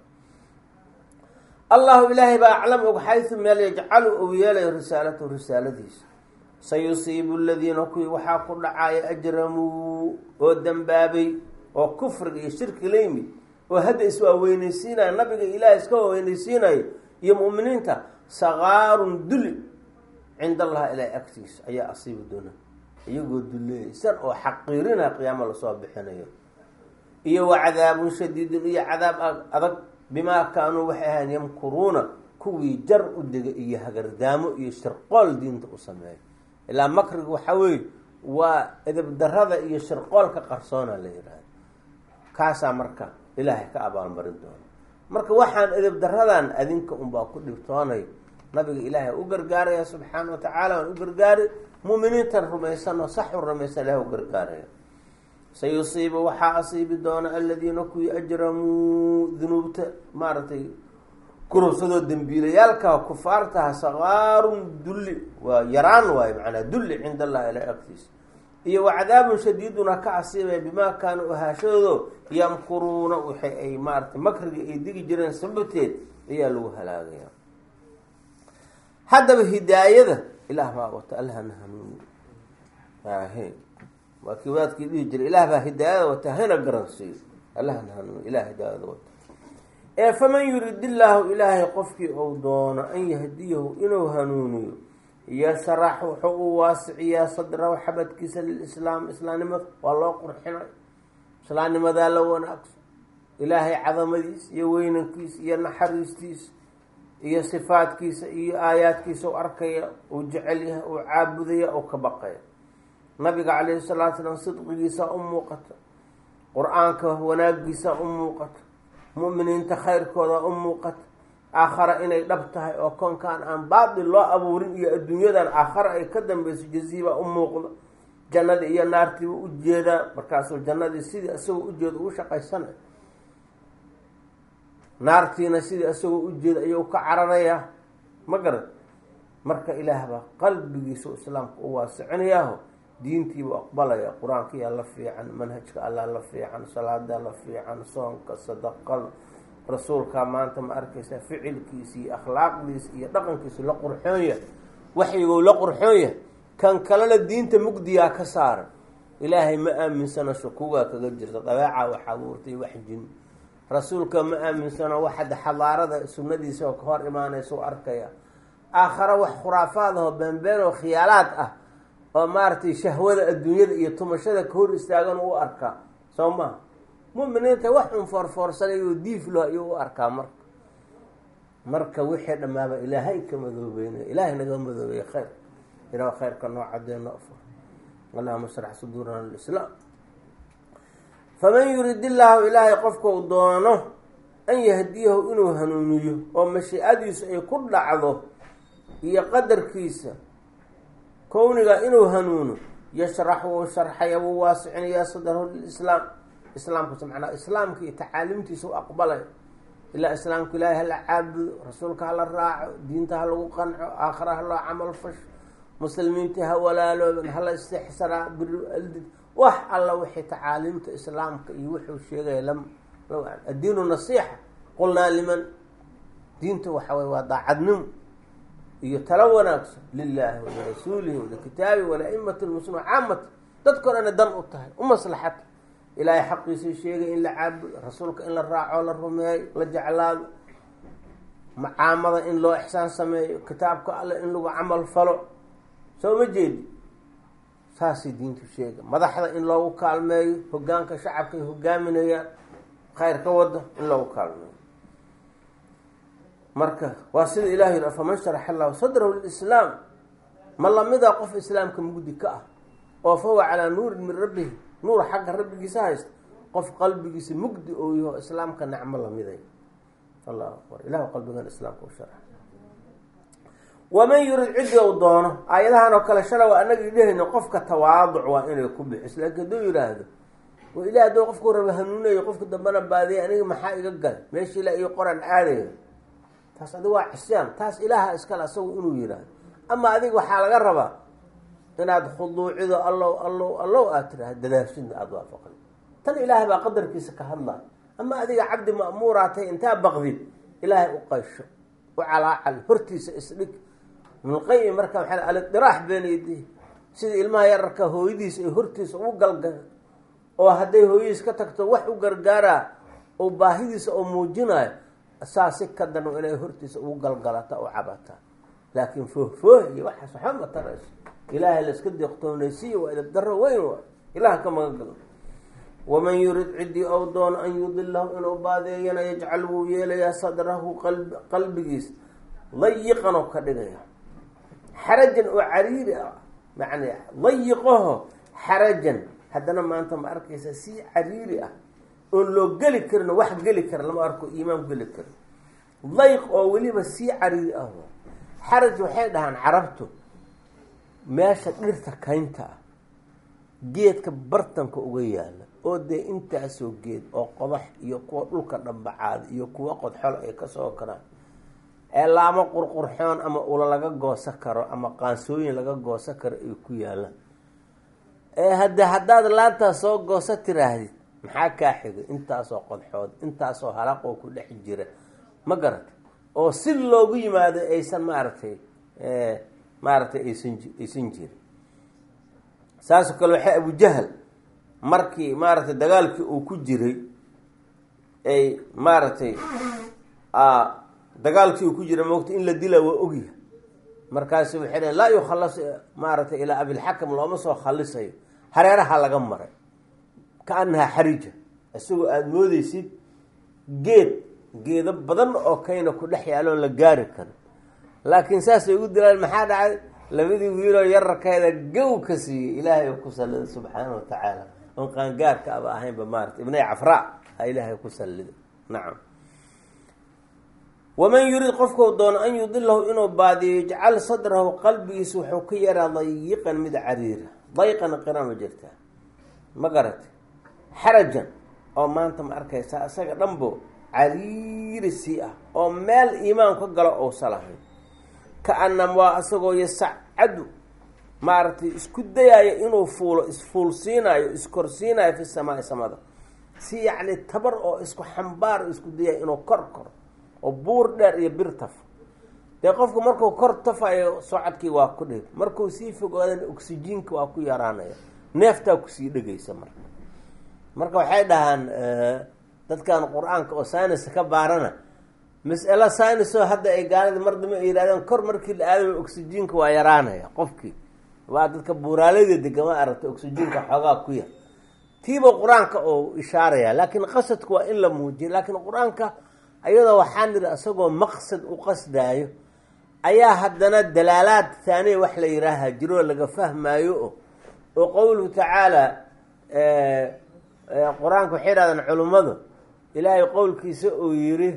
allahu ilaahay baa aclam og xaysu meel yajcalu uu yeelayo risaalatahu risaaladiisa sayusiibu aladiina kuwii waxaa ku dhacaya ajramuu oo dembaabay oo kufriga iyo shirki la yimid oo hadda iswaaweyneysiinaya nabiga ilaahay iska waaweyneysiinayo iyo mu'miniinta sakaarun duli cinda allahi ilaahay agtiisa ayaa asiibi doona iyagoo duleeysan oo xaqiirina qiyaamo lasoo bixinayo iyo wa cadaabun shadiidun iyo cadaab adag bimaa kaanuu waxay ahayn yamkuruuna kuwii jar u dega iyo hagardaamo iyo shirqool diinta u sameeya ilaa makriga waxaa weeye waa edabdarada iyo shirqoolka qarsoona la yihahda kaasaa marka ilaahay ka abaalmarin doona marka waxaan edabdaradan adinka unbaa ku dhibtoonay nabiga ilaahay u gargaaraya subxaana wa tacaala waan u gargaari muuminiintan rumaysan oo sax u rumaysan ilahay u gargaaraya sayusiibu waxaa asiibi doona aladiina kuwii ajramuu dunuubta maaragtay kurubsadoo dembiilayaalka kufaartaha sakaarun dulli waa yaraan waayo macnaa dulli cinda allahi ilaa agtiisa iyo wa cadaabun shadiiduna ka asiibaya bimaa kaanuu ahaashadoodo yamkuruuna waxay ay maaratay makriga ay digi jireen sababteed ayaa lagu halaagaya haddaba hidaayada ilaah baa wata allahna hanuuni ahe waa kii wadaadkii dhihi jiray ilaah baa hidaayada wata hana garansiiyo allahna hanuuni ilah hidaayada wata ee faman yurid illaahu ilaahay qofkii uu doono an yahdiyahu inuu hanuuniyo yashrax wuxuu u waasiciyaa sadrahu xabadkiisa lilislaam islaamnimada waa loo qurxinay islaamnimadaa la wanaagsan ilaahay cadamadiisa iyo weynankiisa iyo naxariistiisa iyo sifaadkiisa iyo aayaadkiisa u arkaya uu jecel yahay uu caabudaya uu ka baqaya nabiga calayhi salatu salaam sidqigiisa u muuqata qur-aanka wanaagiisa u muuqata mu'miniinta khayrkooda u muuqata aakhara inay dhab tahay oo koonkaan aan baatil loo abuurin iyo adduunyadan aakhara ay ka dambeyso jaziiba u muuqdo jannadii iyo naartiiba u jeedaa markaasuu jannadii sidii isagoo ujeeda ugu shaqaysanay naartiina sidii isagoo ujeeda ayuu ka cararayaa ma garan marka ilaah baa qalbigiisa islaamka u waasicinayaaho diintiibuu aqbalaya qur-aankiyaa la fiican manhajka allaa la fiican salaadaa la fiican soonka sadaqada rasuulkaa maanta ma arkaysaa ficilkiisa iyo akhlaaqdiisa iyo dhaqankiisa la qurxoon yahay waxyigou la qurxoon yahay kan kalena diinta mugdiyaa ka saaran ilaahay ma aaminsano shukuugaa kaga jirta dabeecaa wax abuurtay wax jin rasuulka ma aaminsano waxada xadaarada sunnadiisa oo ka hor imaanaysa u arkaya aakhare wax khuraafaadahoo beenbeen oo khiyaalaad ah oo maaragtay shahwada adduunyada iyo tumashada ka hor istaagan u arkaa soo maha muminiinta wax un foorfoorsanayoo diiflo ayuu u arkaa marka marka wixii dhammaaba ilaahay ka madoobeynay ilaahay naga madoobeeye khayr ilaah khayrka noo cadeeno afur allahuma shrax suduurana lislaam faman yurid illaahu ilaahay qofka u doono an yahdiyahu inuu hanuuniyo oo mashiicadiisu ay ku dhacdo iyo qadarkiisa kowniga inuu hanuuno yashrax wuu sharxaya wuu waasicinayaa sadrahu lilislaam islaamkas macnaa islaamka iyo tacaalimtiisa u aqbalay ilaa islaamka ilaahay hala caabudo rasuulka hala raaco diinta ha lagu qanco aakhira ha loo camal fasho muslimiinta ha walaalooban hala istixsaraa biri aldid wax alla wixii tacaaliimta islaamka iyo wuxuu sheegaya lam addiinu nasiixa qulnaa liman diinta waxa wey waa daacadnimo iyo talo wanaagsan lilaahi walirasuulihi walikitaabi walaimati lmuslimiin caamata dadkao dhana dan u tahay u maslaxata ilaahay xaqiisii sheegay in la caabudo rasuulka in la raaco la rumeeyo la jeclaado macaamada in loo ixsaan sameeyo kitaabka alle in lagu camal falo soo ma jeedi saasay diintu sheega madaxda in loogu kaalmeeyo hogaanka shacabka ay hogaaminayaan khayr ka wada in loogu kaalmeeyo marka waa sida ilahi yidhi faman sharaxa allahu sadrahu lilislaam ma lamida qof islaamka mugdi ka ah oo fahuwa calaa nuurin min rabbihi nuur xagga rabbigiisa haysta qof qalbigiisa mugdi oo yaho islaamka nacmo lamiday allahu akbar ilahu qalbigan islaamka u shara waman yurid ciddi u doono aayadahan oo kale shala waa anagii dhehayno qofka tawaaduc waa inay ku bixiso laakiin hadduu yidhaahdo oo ilaah hadduu qofku raba hanuunayo qofka dambana baadiyay aniga maxaa iga galay meesha ilaa iyo qoran aadayo taas adiga waa cisyaan taas ilaaha iskale asagu inuu yidhaahdo ama adiga waxaa laga rabaa inaad khuduucido allow allow allow aad tiraahdo dadaashidna aada waafaqay tan ilaahay baa qadarkiisa ka hadlay ama adiga cabdi ma'muuraa tahay intaa baqdid ilaahay u qaysho u calaacal hortiisa isdhig ibnulqayim marka maxaa alidiraax beenaydi sida ilmaha yararka hooyadiisa ay hortiisa ugu galgal oo hadday hooyadiis ka tagto wax u gargaaraa oo baahidiisa oo muujinayo saa si ka dan inay hortiisa ugu galgalata oo cabataa laakiin foohfooh iyo waxaas waxba ma tarayso ilaahay laiska deeqtoonaysiiyo waa idab daro weyn waa ilaah ka magan galo waman yurid ciddii ou doono an yudilahu inuu baadeeyana yajcal wuu yeelayaa sadrahu qalb qalbigiisa dayiqan oo ka dhigaya xarajan oo cariiri ah macnaa dayiqaho xarajan haddana maanta ma arkaysa si cariiri ah oon loo geli karin wax geli kara lama arko iimaan geli karin dayq oo weliba sii cariiri ah xaraj waxay dhahaan carabtu meesha dhirta kaynta ah geedka bartanka uga yaala oo dee intaasoo geed oo qodax iyo kuwa dhulka dhambacaada iyo kuwa qodxol ay kasoo karaan ee laamo qurqurxoon ama ula laga goosa karo ama qaansooyin laga goosa karo ay ku yaalaan ee hadde haddaad laantaa soo goosa tiraahdid maxaa kaa xigay intaasoo qodxood intaasoo halaqoo ku dhex jira ma garata oo si loogu yimaado aysan maaragtay maaragtay aysan aysan jirin saasoo kale waxay abujahal markii maaragtay dagaalkii uu ku jiray ay maaragtay dagaalkii uu ku jiray moogta in la dila waa ogyahay markaasu waxay dhaheen laa yukhalas maaragtay ilaa abilxakam looma soo khalisayo hareeraha laga maray ka annahaa xarija isagoo aada moodeysid geed geedo badan oo kayna ku dhex yaaloon la gaari karo laakiin saasay ugu dilaan maxaa dhacay labadii wiiloo yararkeeda gow ka siiyey ilaahay ku sallida subxaana wa tacaala oon qaangaarka aba ahaynba maarata ibnay cafraa a ilaahay ku sallida nacam waman yurid qofkau doono an yudilahu inuu baadiyo yajcal sadrahu qalbigiisa wuxuu ka yaraa dayiqan mid cariira dayqan qira ma jirtaa ma garatay xarajan oo maanta ma arkaysaa isaga dhanbo cariiri sii ah oo meel iimaan ka galo ousa lahayn ka-anam waa isagoo yasacadu maaragtay isku dayaayo inuu fuulo isfuulsiinayo iskorsiinayo fi samaai samada si yacni tabar oo isku xambaar isku dayayo inuu kor koro oo buur dheer iyo bir tafo dee qofku markuu kor tafayo socodkii waa ku dhib markuu sii fogaadan oksijiinka waa ku yaraanaya neeftaa kusii dhegaysa marka marka waxay dhahaan dadkan qur-aanka oo saynisa ka baarana mas'alo saynisoo hadda ay gaalida mar dambe ay yidhahdeen kor markii la aadama oksijiinka waa yaraanaya qofkii waa dadka buuraalada degama aragta oksijiinka xoogaa ku yar tiiba qur-aanka oo ishaaraya laakiin qasadku waa in la muujiyo laakiin qur-aanka ayadoo waxaan nidhi isagoo maqsad u qasdaayo ayaa haddana dalaalaad haaniya wax la yihaaha jiroo laga fahmaayo o oo qowluhu tacaala qur-aanka waxay yidhahdeen culummadu ilaahay qowlkiisa uu yiri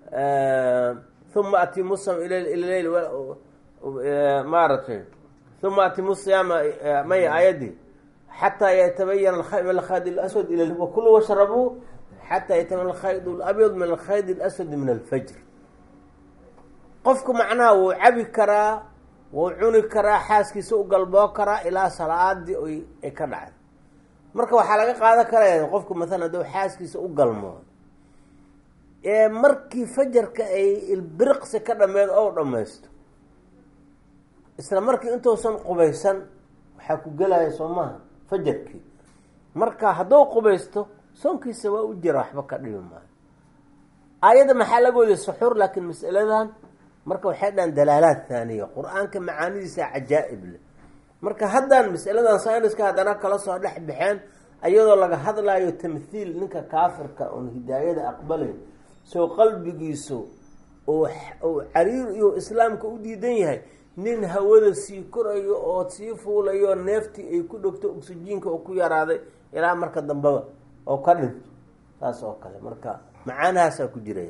uma atimu sam ilal maaragtay uma atimu siyaama may aayadii xataa yatabayana min alkhayd اlaswad ila wakulu washrabuu xataa yatabayana alkhayd اlabyad min alkhayd اlaswad min alfajr qofku macnaha wuu cabi karaa wuu cuni karaa xaaskiisa u galboo karaa ilaa salaadii ay ka dhacday marka waxaa laga qaadan karaya qofku maalan hadduu xaaskiisa u galmoodo ee markii fajarka ay ilbiriqsi ka dhameed ou dhammaysto isla markii intuusan qubaysan waxaa ku gelaya soo maaha fajarkii marka hadduu qubaysto soonkiisa waa u jira waxba ka dhibi maayo aayadda maxaa laga weliya suxuur laakiin masaladan marka waxay dhahan dalaalaad haaniya qur-aanka macaanidiisa cajaa'ib leh marka haddaan masaladan sayniska haddana kala soo dhex baxeen iyadoo laga hadlayo tamthiil ninka kaafirka oon hidaayada aqbalayn soo qalbigiisu oo cariir iyo islaamka u diidan yahay nin hawada sii korayo oo sii fuulayo neeftii ay ku dhogto oksijiinka oo ku yaraaday ilaa marka dambeba oo ka dhinto saas oo kale marka macaanahaasaa ku jira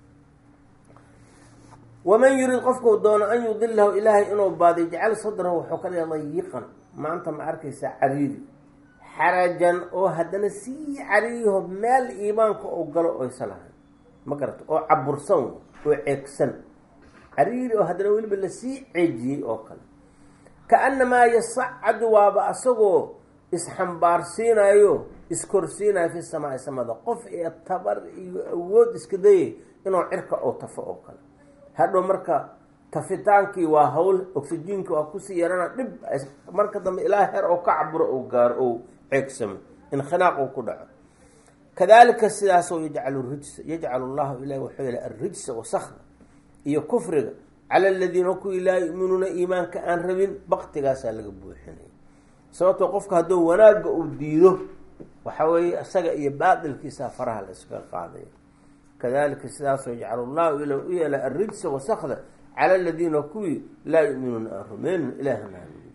waman yurid qofku doono an yudilahu ilaahay inuu baadiyo jecel sadrahu wuxuu ka dhiga dayiqan maanta ma arkaysaa cariiri xarajan oo haddana sii cariiriho meel iimaanka oo galo oysa lahayn ma garata oo cabursan oo ceegsan cariiri oo haddana weliba lasii ceejiyey oo kale kaannamaa yasacadu waaba asagoo isxambaarsiinayo iskorsiinayo fi samaai samada qof ee tabar iyo awood iska dayay inuu cirka oo tafo oo kale hadhow marka tafitaankii waa hawl oxyjiinka waa kusii yarana dhib marka dambe ilaa heer oo ka caburo ou gaaro ou ceegsamo inkhinaaq uu ku dhaco kadalika sidaasoo yajcalu rijsa yajcalu llahu ilahi wuxuu yala arrijsa wasakda iyo kufriga cala aladiina kuwii laa yu'minuuna iimaanka aan rabin baktigaasaa laga buuxinaya sababtoo qofka hadduu wanaagga uu diido waxa weeye isaga iyo baatilkiisa faraha la iskaga qaadaya kadalika sidaasoo yajcalu llahu ila u yeela arrijsa wasakda cala aladiina kuwii laa yu'minuuna aan rumeynin ilaahna aamiin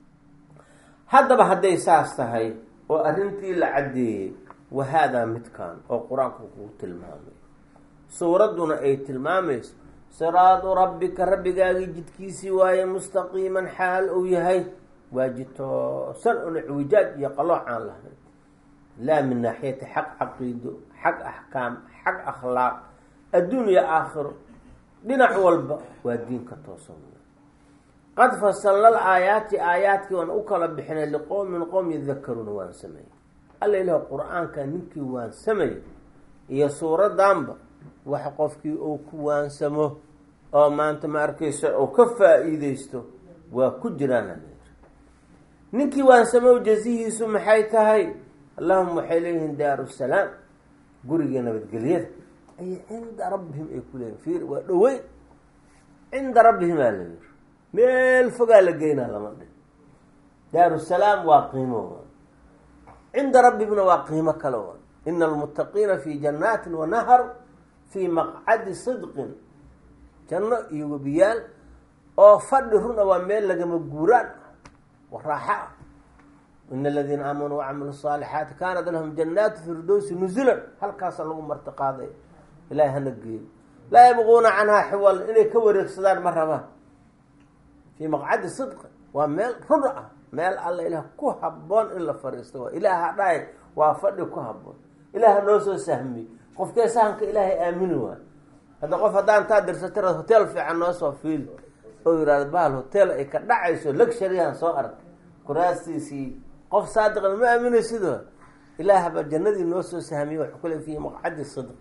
haddaba hadday saas tahay oo arrintii la caddeeyey wahaadaa midkan oo qur-aanku kuu tilmaamay suuradduna ay tilmaamayso siraadu rabbika rabbigaagii jidkiisii waaye mustaqiiman xaal uu yahay waa jid toosan un icwijaaj iyo qalooc aan lahayn laa min naaxiyati xaq caqiido xag axkaam xag akhlaaq adduunya aakhiro dhinac walba waa diinka toosan qad fasalnal aayaati aayaadkii waan u kala bixinay liqowmin qowm yadakaruuna waan sameeyey alla ilaah qur-aanka ninkii waan sameeyey iyo suuraddanba wax qofkii uu ku waansamo oo maanta ma arkaysa uu ka faa-iideysto waa ku jiraan ninkii waansamo jazihiisu maxay tahay allahuma waxay leeyihiin daaru salaam guriga nabadgelyada ay cinda rabbihim ay ku leeyihin fiir waa dhoweyn cinda rabbihim aa la yiri meel fogaa la geynaa lama dhin daaru salaam waa qiimo cinda rabbihimna waa qiimo kale o ina almuttaqiina fi jannaatin wa nahar fii maqcadi sidqin janno iyo webiyaal oo fadhi runa waa meel lagama guuraan wa raaxa ah ina aladiina aamanuu wacamilu saalixaati kaanat lahum jannaatu firdowsi nuzulan halkaasa lagu marti qaaday ilahay hana geeyo laa yabquuna canhaa xiwal inay ka wareegsadaan ma rabaan fii maqcadi sidqi waa meel run ah meel alla ilaah ku habboon in la fariisto waa ilaaha dhahay waa fadhi ku habboon ilaaha noo soo sahmiyey qofkee sahanka ilaahay aamini waayo hadda qof haddaan taa dirsatira hotel fiican noo soo fiili oo yihahdo bahal hotel ay ka dhacayso luxuryaan soo argay kuraastiisii qof saadiqna ma aaminay sidoo ilaahba jannadii noo soo sahmiyey waxuu kule fii maqcadi sidq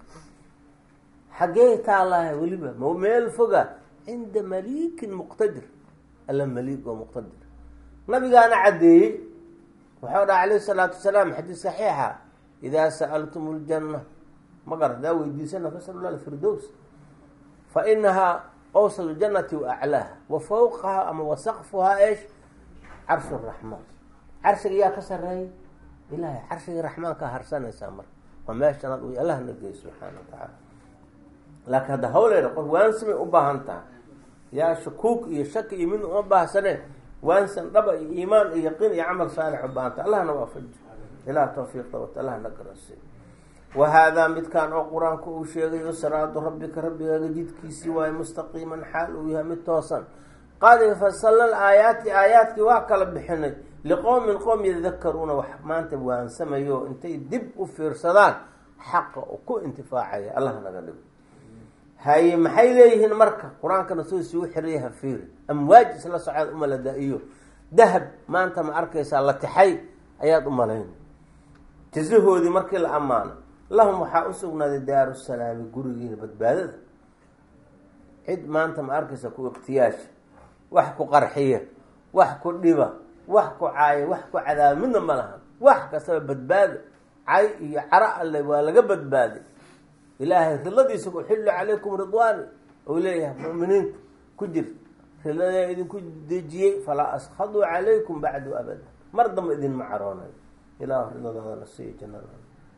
xaggee taalaha weliba ma meel foga cinda maliikin muqtadir alla maliik oo muqtadir nabigaana caddeeyey wuxuu dhaha calayhi salaatu wasalaam xadiis saxiixa idaa sa'altum ljanna ma garat hadaa weydiisana fasalu lah firdows fa inahaa awsad ljannati wa aclaaha wa fawqaha ama wa saqfuhaa eesh carshu raxmaan carshiga yaa ka sareeyay ilahay carshigii raxmaankaa harsanaysaa marka waa meeshanaad u allahna geey subxaana wa tacaala laakiin hadda hawleeda qof waansamay u baahan tahay yaa shakuuk iyo shaki iyo mid uma baahsane waansan dhaba iyo iimaan iyo yaqiin iyo camal saalix u baahanta allahna waafaji ilaah tawfiiqda wata allah na garansiy wa haadaa midkaan oo qur-aanku uu sheegayo siraadu rabbika rabbigaaga jidkiisii waayo mustaqiiman xaal uu yahay mid toosan qad fasalna aayaati aayaadkii waa kala bixinay liqowmin qowm yadakaruuna wax maanta waansamayo intay dib u fiirsadaan xaqa u ku intifaacaya allah naga dhigo haye maxay leeyihiin marka qur-aankana soo isugu xiraya hafiiri amwaaj isla socood umalada iyo dahab maanta ma arkaysaa la tixay ayaad u malayn jasahoodii markii la ammaano lahum waxaa u sugnaaday daaru salaami gurigiina badbaadada cid maanta ma arkaysa ku ikhtiyaasha wax ku qarxiya wax ku dhiba wax ku caaya wax ku cadaaba midna ma lahan wax kastaba badbaado cay iyo caro alle waa laga badbaaday ilaahay ridladiisa uxillu calaykum ridwaani ou leeyahay mu'miniinta ku jirta ridladaa idinku dejiyey falaa askhaduu calaykum bacdu abada mar damba idinma caroonayo ilah ridadaadana siiyo jannada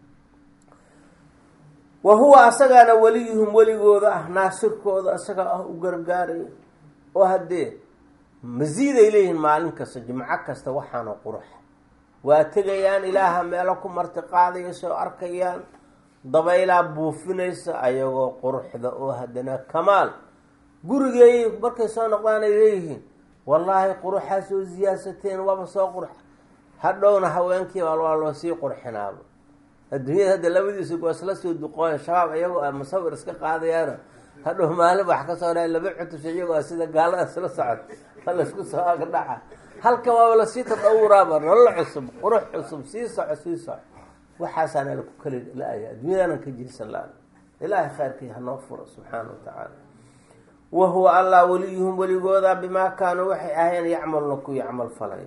wa huwa asagaana weliyuhum weligooda ah naasirkooda asaga ah u gargaaraya oo haddee masiiday leeyihiin maalin kasta jimco kasta waxaana qurux waa tegayaan ilaaha meelo ku marti qaadaya soo arkayaan dabaylaa buufinaysa ayagoo quruxda oo haddana kamaal gurigeey markay soo noqdaan ay leeyihiin wallaahi quruxaa soo siyaadsateen waaba soo qurx hadhowna haweenkii waa loo sii qurxinaaba adduunyada hadda labadiisa goosla soo duqooya shabaab iyagoo a musawir iska qaadayaana hadhow maalin wax ka soo dha laba cutus iyagoo a sida gaalada isla socod ma laisku soo agdhaca halkan waaba lasii tadawuraaba nolol cusub qurux cusub sii soco sii soco waxaasaana laku kali la-aya adduunyadaanan ka jiirsan la ilaahay khayrkii hanoo furo subxaana wa tacaala wa huwa allah weliyuhum weligooda bimaa kaanuu waxay ahayeen yacmaluna ku yacmal falay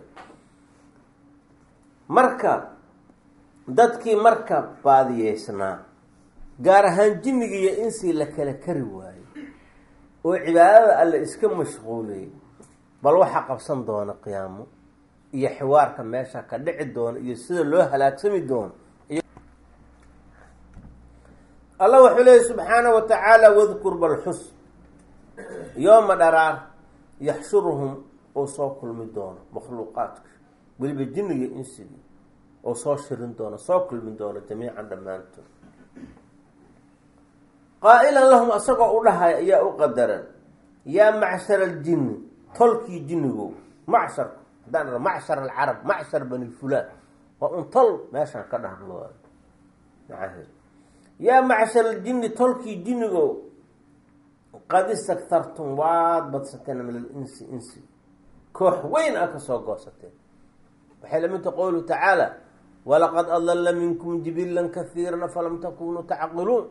marka dadkii marka baadiyeysnaa gaar ahaan jinnigii iyo insii la kala kari waayey oo cibaadada alle iska mashquuliyey bal waxaa qabsan doona qiyaamo iyo xiwaarka meesha ka dhici doona iyo sida loo halaagsami doono allah wuxuu leeyahy subxaana wa tacaala wadkur balxus yooma dharaar yaxshuruhum oo soo kulmi doono makhluuqaadka weliba jinniga insigii oo soo shirin doono soo kulmi doono jamiican dhammaantood qaa-ilan lahum asagoo u dhahay ayaa u qadaran yaa macshar aljinni tolkii jinnigo macsharka haddaan dha macshar alcarab macshar bani fulaan waa un tol meeshaan ka dhahlo macaheed yaa macshar aljinni tolkii jinnigo qad istaktartum waad badsateen min alinsi insi koox weyn a ka soo goosateen waxay lamidta qowluhu tacaala walaqad adalla minkum jibilan kahiiran falam takunuu tacqiluun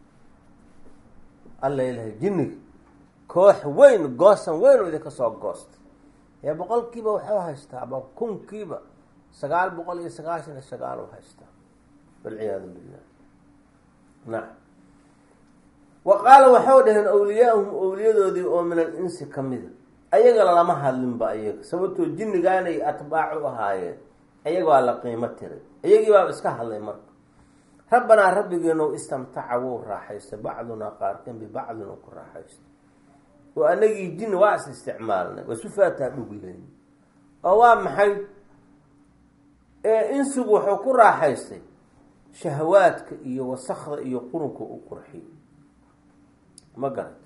alla ilahay jinniga koox weyn goosan weyn oo idinka soo goostay ee boqolkiiba waxuu haystaa aba kunkiiba sagaal boqol iyo sagaashan iyo sagaal u haystaa walciyaadu billah nacam wa qaala waxau dhaheen awliyaahum awliyadoodii oo min al insi ka mida ayaga lama hadlinba ayaga sababtoo jinnigaanay atbaac u ahaayeen ayaga waa la qiimo tiray iyagii baaba iska hadlay marka rabbanaa rabbigeenu istamtaca wuu raaxaystay bacdunaa qaarkan bibacdin u ku raaxaystay oo anagii jinni waa is isticmaalnay waa isu faataa dhugleyn oo waa maxay ee insigu wuxuu ku raaxaystay shahawaadka iyo wasakda iyo qurunka u qurxiy ma garat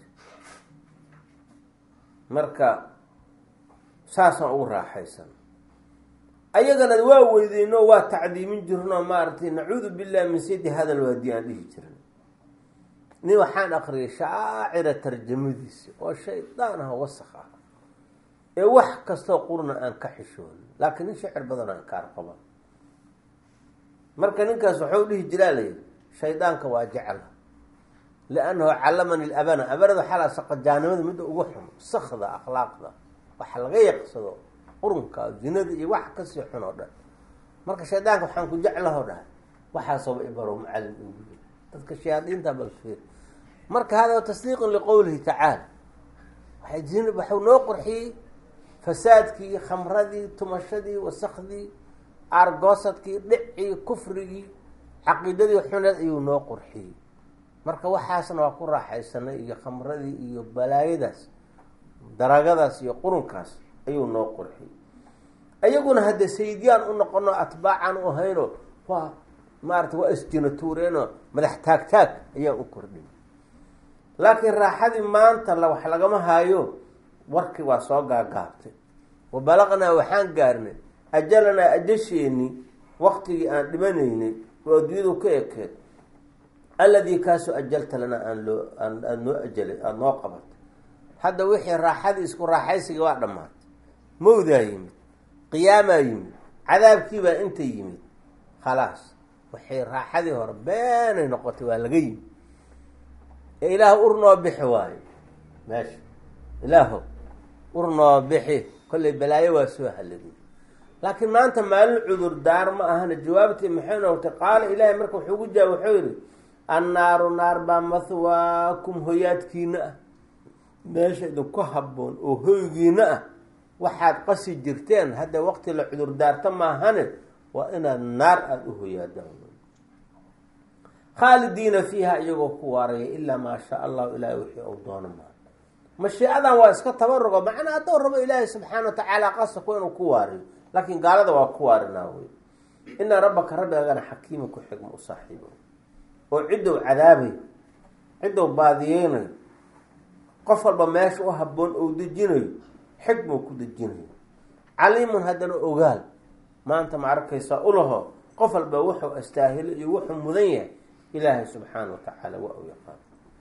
marka saasaan ugu raaxaysan ayagana waa weydeyno waa tacdiimin jirno maaragtay nacuudu billahi min saydi hadal waadi aan dhihi jirin nin waxaan akriyay shaacira tarjamadiisi oo shaydaan ah wasak ah ee wax kastoo qurna aan ka xishoonin laakiin nin shacir badan aan kaar qaban marka ninkaas waxau dhihi jiraa layidhi shaydaanka waa jecla liannahu callamani labana abanada xalaa saqajaanimada midda ugu xun sakda akhlaaqda waxa laga yaqsado qurunka zinada iyo wax kasii xun oo dhan marka shaydaanka waxaan ku jeclaho dhahay waxaasooba ibaro macallin ugu yiri dadka shayaadiinta balfiir marka hada tasdiiqun liqowlihi tacaala waay zin waxuu noo qurxiyey fasaadkii khamradii tumashadii wasakdii aargoosadkii dhicii kufrigii caqiidadii xuneed ayuu noo qurxiyey marka waxaasna waa ku raaxaysanay iyo khamradii iyo balaayadaas daraagadaas iyo qurunkaas ayuu noo qurxiyey ayaguna hadde sayidyaan u noqono atbaacaan u hayno waa maarata waa isjinatuureenoo madax taag taag ayaan u kordhin laakiin raaxadii maanta la wax lagama haayo warkii waa soo gaagaabtay wa balaqnaa waxaan gaarnay ajalanaa ajasheeni waktigii aan dhimanaynay oo adduunyadu ka ekeed alladii kaasoo ajalta lanaa aan loo aada noo ajalay aada noo qabatay hadda wixii raaxadii isku raaxaysiga waa dhammaatay mawdaa yimid qiyaamaa yimid cadaabkiibaa inta yimid khalaas waxay raaxadii hore beenay noqotay waa laga yimid ee ilaah ur noo bixi waayo meesha ilaaho ur noo bixi kollay balaayo waa soo haladay laakiin maanta maalin cudur daar ma ahana jawaabtii maxay noqotay qaala ilaahay marka wuxuu gu jaab wuxuu yihi annaaru naar baa mahwaakum hoyaadkiina ah meesha idinku habboon oo hoygiina ah waxaad qasi jirteen hadda waqti la cudur daarta maahane waa inaad naar aada u hoyaadaan khaalidiina fiiha iyagoo ku waaraya ilaa maa shaa allahu ilaahay wixii ou doono maa mashiicadan waa iska tabarugo macnaa haddou rabo ilaahay subxaana wa tacaala qasaku inuu ku waariyo laakiin gaalada waa ku waarinaa wey ina rabbaka rabbigaagana xakiima ku xigma u saaxiibo oo ciddow cadaabayo ciddow baadiyeynayo qof walba meesha u habboon ou dejinayo xigmou ku dejinayo caliimun haddana ogaal maanta ma arkaysaa ulaho qof walba wuxuu astaahilo iyo wuxuu mudan yahay ilaahay subxaana wa tacaala waa u yaqaan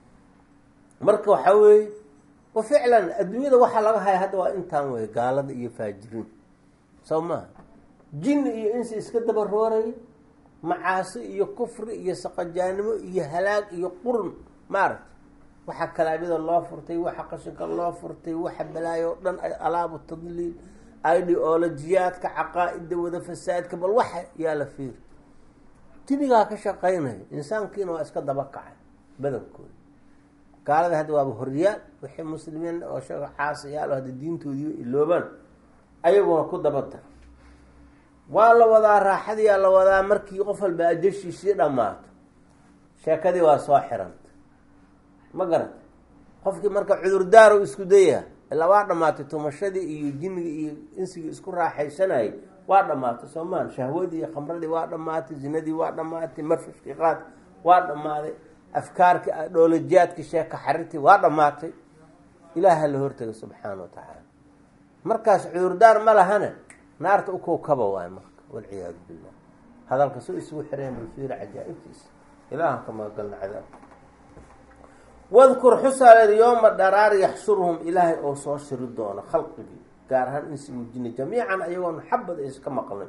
marka waxaa weeye wa ficlan adduunyada waxaa laga haya hadda waa intaan wey gaalada iyo faajiriin soo maha jinni iyo insi iska daba rooraya macaasi iyo kufri iyo saqajaanimo iyo halaag iyo qurun maaragta waxa kalaabida loo furtay waxa qashinka loo furtay waxa balaayo o dhan alaabu tadliil ideolojiyaadka caqaa-ida wada fasaadka bal waxa yaa la fiiri dinigaa ka shaqaynaya insaankiina waa iska daba kacay badankooda gaalada hadda waaba horyaal wixii muslimiin oo sheega caasiyaal hadda diintoodii iloobaan ayaguna ku daba dar waa la wadaa raaxadiyaa la wadaa markii qof walba ajashiisii dhammaato sheekadii waa soo xiranta ma garata qofkii marka cudurdaar u isku daya ilaa waa dhamaatay tumashadii iyo jinniga iyo insigii isku raaxaysanayay waa dhamaatay soomaan shahwadii iyo khamradii waa dhamaatay zinadii waa dhamaatay marfashkii qaad waa dhammaaday afkaarki dhoolajiyaadki sheeka xarirtii waa dhamaatay ilaaha la hortagay subxaana wa tacaala markaas cudurdaar ma lahane naarta ukowkaba waay marka walciyaadu billah hadalka soo isugu xireen balfiira cajaa-ibtiisa ilaahan ka magagalna cadaabka wadkur xusaaleed yooma dharaar yaxshuruhum ilaahay oo soo shiri doono khalqigii gaar ahaan insigu jini jamiican ayagoon xabad iska maqlin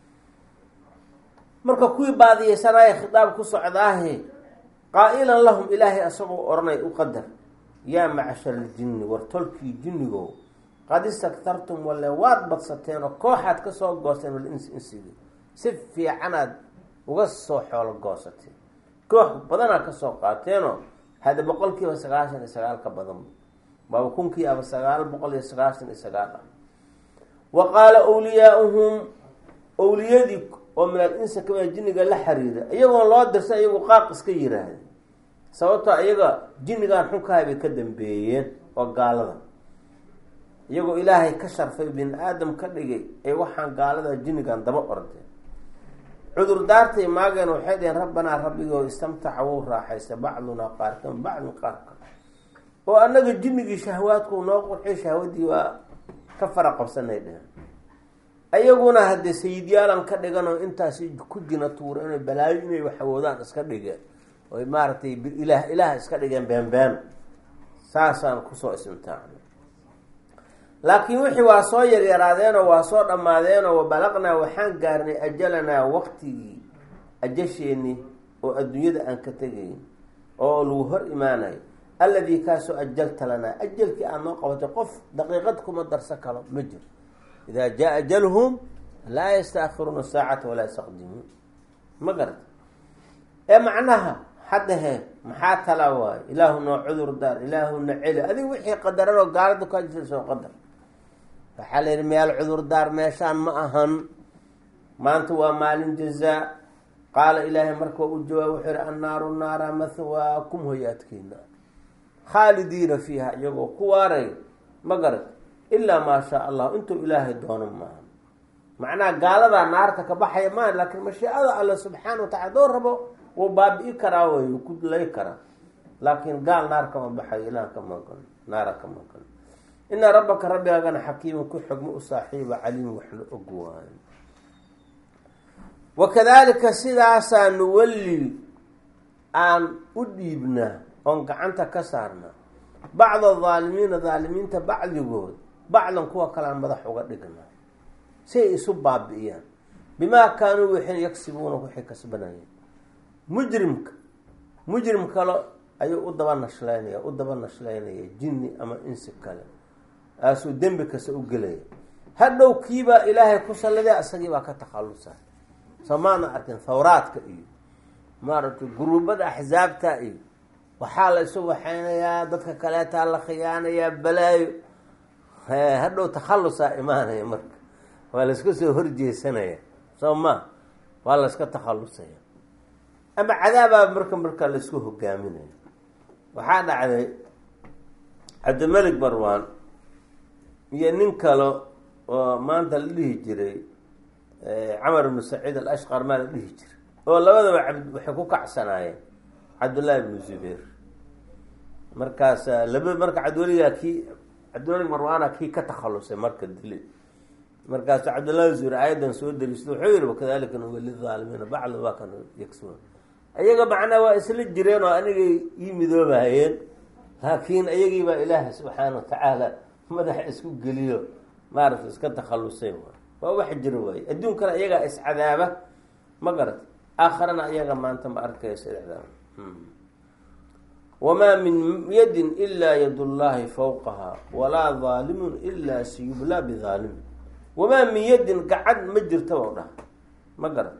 marka kuwii baadiyeysanaaye khitaab ku socdaahe qaa-ilan lahum ilaahay asagoo odhanay u qadar yaa macshar aljinni war tolkii jinnigo qad istaktartum walle waad badsateen oo kooxaad ka soo goosteen wal insi insigi si fiicanaad uga soo xoolo goosateen koox badanaad kasoo qaateenoo hadda boqol kiiba sagaashan iyo sagaal ka badan baaba kunkii aba sagaal boqol iyo sagaashan iyo sagaal ah wa qaala wliyaauhum owliyadii oo minal insa kamida jinniga la xiriira iyagoon loo dirsan iyagu qaaq iska yiraahda sababtoo iyaga jinnigan xunkahay bay ka dambeeyeen oo gaalada iyagoo ilaahay ka sharfay bini aadam ka dhigay ee waxaan gaalada jinnigan daba ordeen cudurdaartay maageen waxay dhaheen rabbanaa rabbigoo istamtaca wuu raaxaystay bacdunaa qaarkan bacdin qaarka oo annaga jinnigii shahwaadku noo qurxiy shahwadii waa ka fara qabsanay dheheen ayaguna haddee sayidyaalan ka dhigan oo intaasi ku jina tuura inay balaayo inay waxawoodaan iska dhigeen oy maaragtay ilaah ilaah iska dhigeen beenbeen saasaan kusoo istimtaacnay laakiin wixii waa soo yaryaraadeenoo waa soo dhammaadeenoo wabalaqnaa waxaan gaarnay ajalanaa waqtigii ajasheenii oo adduunyada aan ka tegayn oo lagu hor imaanayo alladii kaasoo ajalta lanaa ajalkii aad noo qabatay qof daqiiqad kuma darsan karo ma jiro idaa jaa ajalhum laa yastaakiruuna saacata walaa yastaqdimuun ma garata ee macnaha haddahe maxaa tala waayo ilaahu noo cudur daar ilaahu na celi adiga wixii qadaran oo gaalada kaa jirta soo qadar waxaa la yidhi meel cudurdaar meeshaan ma ahan maanta waa maalin jazaa qaala ilaahay marka u jawaab wuxuu yihi annaaru naara mahwaakum hoyaadkiina khaalidiina fiiha iyagoo ku waaray ma garat ilaa maa shaa allah intuu ilaahay doono maaha macnaha gaaladaa naarta ka baxaya maaha laakiin mashiicada alle subxaana wa tacala doo rabo wuu baabi'i karaa way wuu ku lay karaa laakiin gaal naar kama baxayo ilaah ka maqan naara ka maqan ina rabbaka rabbigaagana xakiima ku xogmo u saaxiiba caliim waxna og waayo wakadalika sidaasaa nuwalli aan u dhiibnaa oon gacanta ka saarnaa bacda adaalimiina daalimiinta bacdigood bacdan kuwa kalean madax uga dhignaa si ay isu baabi'iyaan bimaa kaanuu waxay yagsibuuna waxay kasbanayeen mujrimka mujrim kale ayuu u daba nashlaynaya u daba nashlaynaya jinni ama insi kale aasuu dembi kasta u gelaya hadhow kiibaa ilaahay ku salliday isagii baa ka takhallusa soo maana arkin thawraadka iyo maaragtay guruubada axsaabta iyo waxaa la isu waxaynayaa dadka kaleetaa la khiyaanayaa balaayo hadhow takhallusaa imaanaya marka waa layska soo horjeesanaya soo ma waa layska takhallusaya ama cadaabaa marka marka laysku hogaaminaya waxaa dhacday cabdimalik barwaan iyo nin kale oo maanta la dhihi jiray camar ibnu saciid alashqar maa la dhihi jiray oo labadaba cabd waxay ku kacsanaayeen cabdullaahi ibnu zubayr markaas laba marka cabdiweligaa kii cabdiwelig marwaana kii ka takhalusay marka dili markaasu cabdullahi zubayr aayadan soo dariista wuxuu yihi wakadalika nuwali aalimiina bacdu waa kan yagsuun iyaga macnaa waa isla jireen oo anigay ii midoobayeen laakiin iyagii baa ilaaha subxaana watacaala madaxa isku geliyo maaragta iska takhallusay waa wax jiro waaye adduunkana iyagaa iscadaaba ma garat aakharana iyaga maanta ma arkaysa icdaab wamaa min yadin ilaa yad llahi fawqaha walaa daalimun ilaa siyublaa bidaalim wamaa min yadin gacad ma jirta o dhaha ma garat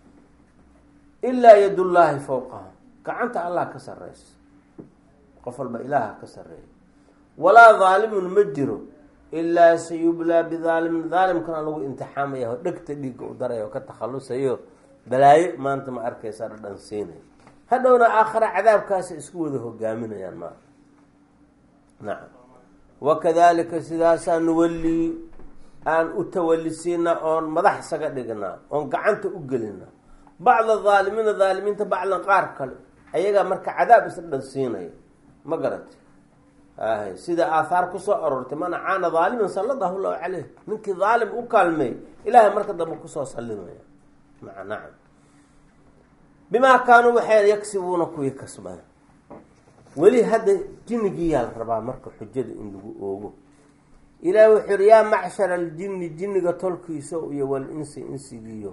ilaa yad llaahi fawqaha gacanta allah ka sareysa qof walba ilaaha ka sareeya walaa daalimun ma jiro ilaa sayublaa bidaalimin daalimkana lagu imtixaamaya oo dhegta dhiigga u daraya oo ka takhalusayo balaayo maanta ma arkaysa dhadhan siinaya hadhowna aakhara cadaabkaasa isku wada hogaaminayaan maa nacam wakadalika sidaasaa nuwallii aan u tawalisiina oon madax isaga dhignaa oon gacanta u gelinaa bacda daalimiina daalimiinta bacdan qaar kale ayagaa marka cadaab isla dhan siinaya ma garati ahy sida aathaar kusoo aroortay man caana daaliman salladahu llahu caleyh ninkii daalim u kaalmeey ilaahay marka dambe kusoo sallimaya maa nacam bimaa kaanuu waxay yagsibuuna kuwii kasbada weli hadda jinnigiiyaa la rabaa marka xujada in lagu oogo ilaah wuxuu yihi yaa macshara aljinni jinniga tolkiisa iyo wal insi insigiiyo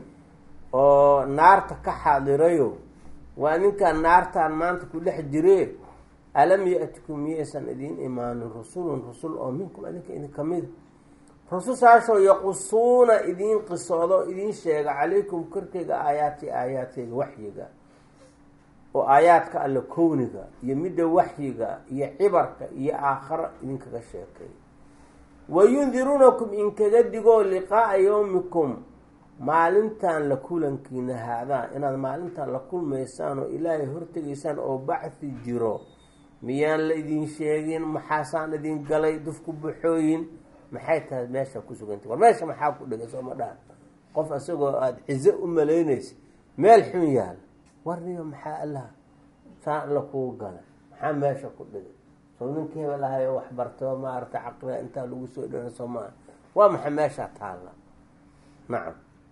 oo naarta ka xaadirayo waa ninkaan naartaan maanta ku dhex jiree alam ya-tikum miyaysan idiin imaanin rusulun rusul oo minkum adinka idin kamida rusushaasoo yaqusuuna idiin qisoodo idiin sheega calaykum korkeyga aayaati aayaadkeyga waxyiga oo aayaadka alle kowniga iyo midda waxyiga iyo cibarka iyo aakharo idinkaga sheekay wayundiruunakum inkaga digoo liqaaa yowmikum maalintan la kulankiina haadaa inaad maalintan la kulmaysaan oo ilaahay hortegaysaan oo bacthi jiro miyaan la idin sheegin maxaasaan idin galay dufku baxooyin maxay tahay meesha ku sugantay war meesha maxaa ku dhigay sooma dhaha qof isagoo aada cizo u malaynaysa meel xun yaal warniyo maxaa allaha saa alla kuu gala maxaa meesha ku dhigay soo ninkii hebel ahay oo waxbartoo maaragtay caqliga intaa lagu soo dhana soo maa waa maxay meeshaa taalla nacam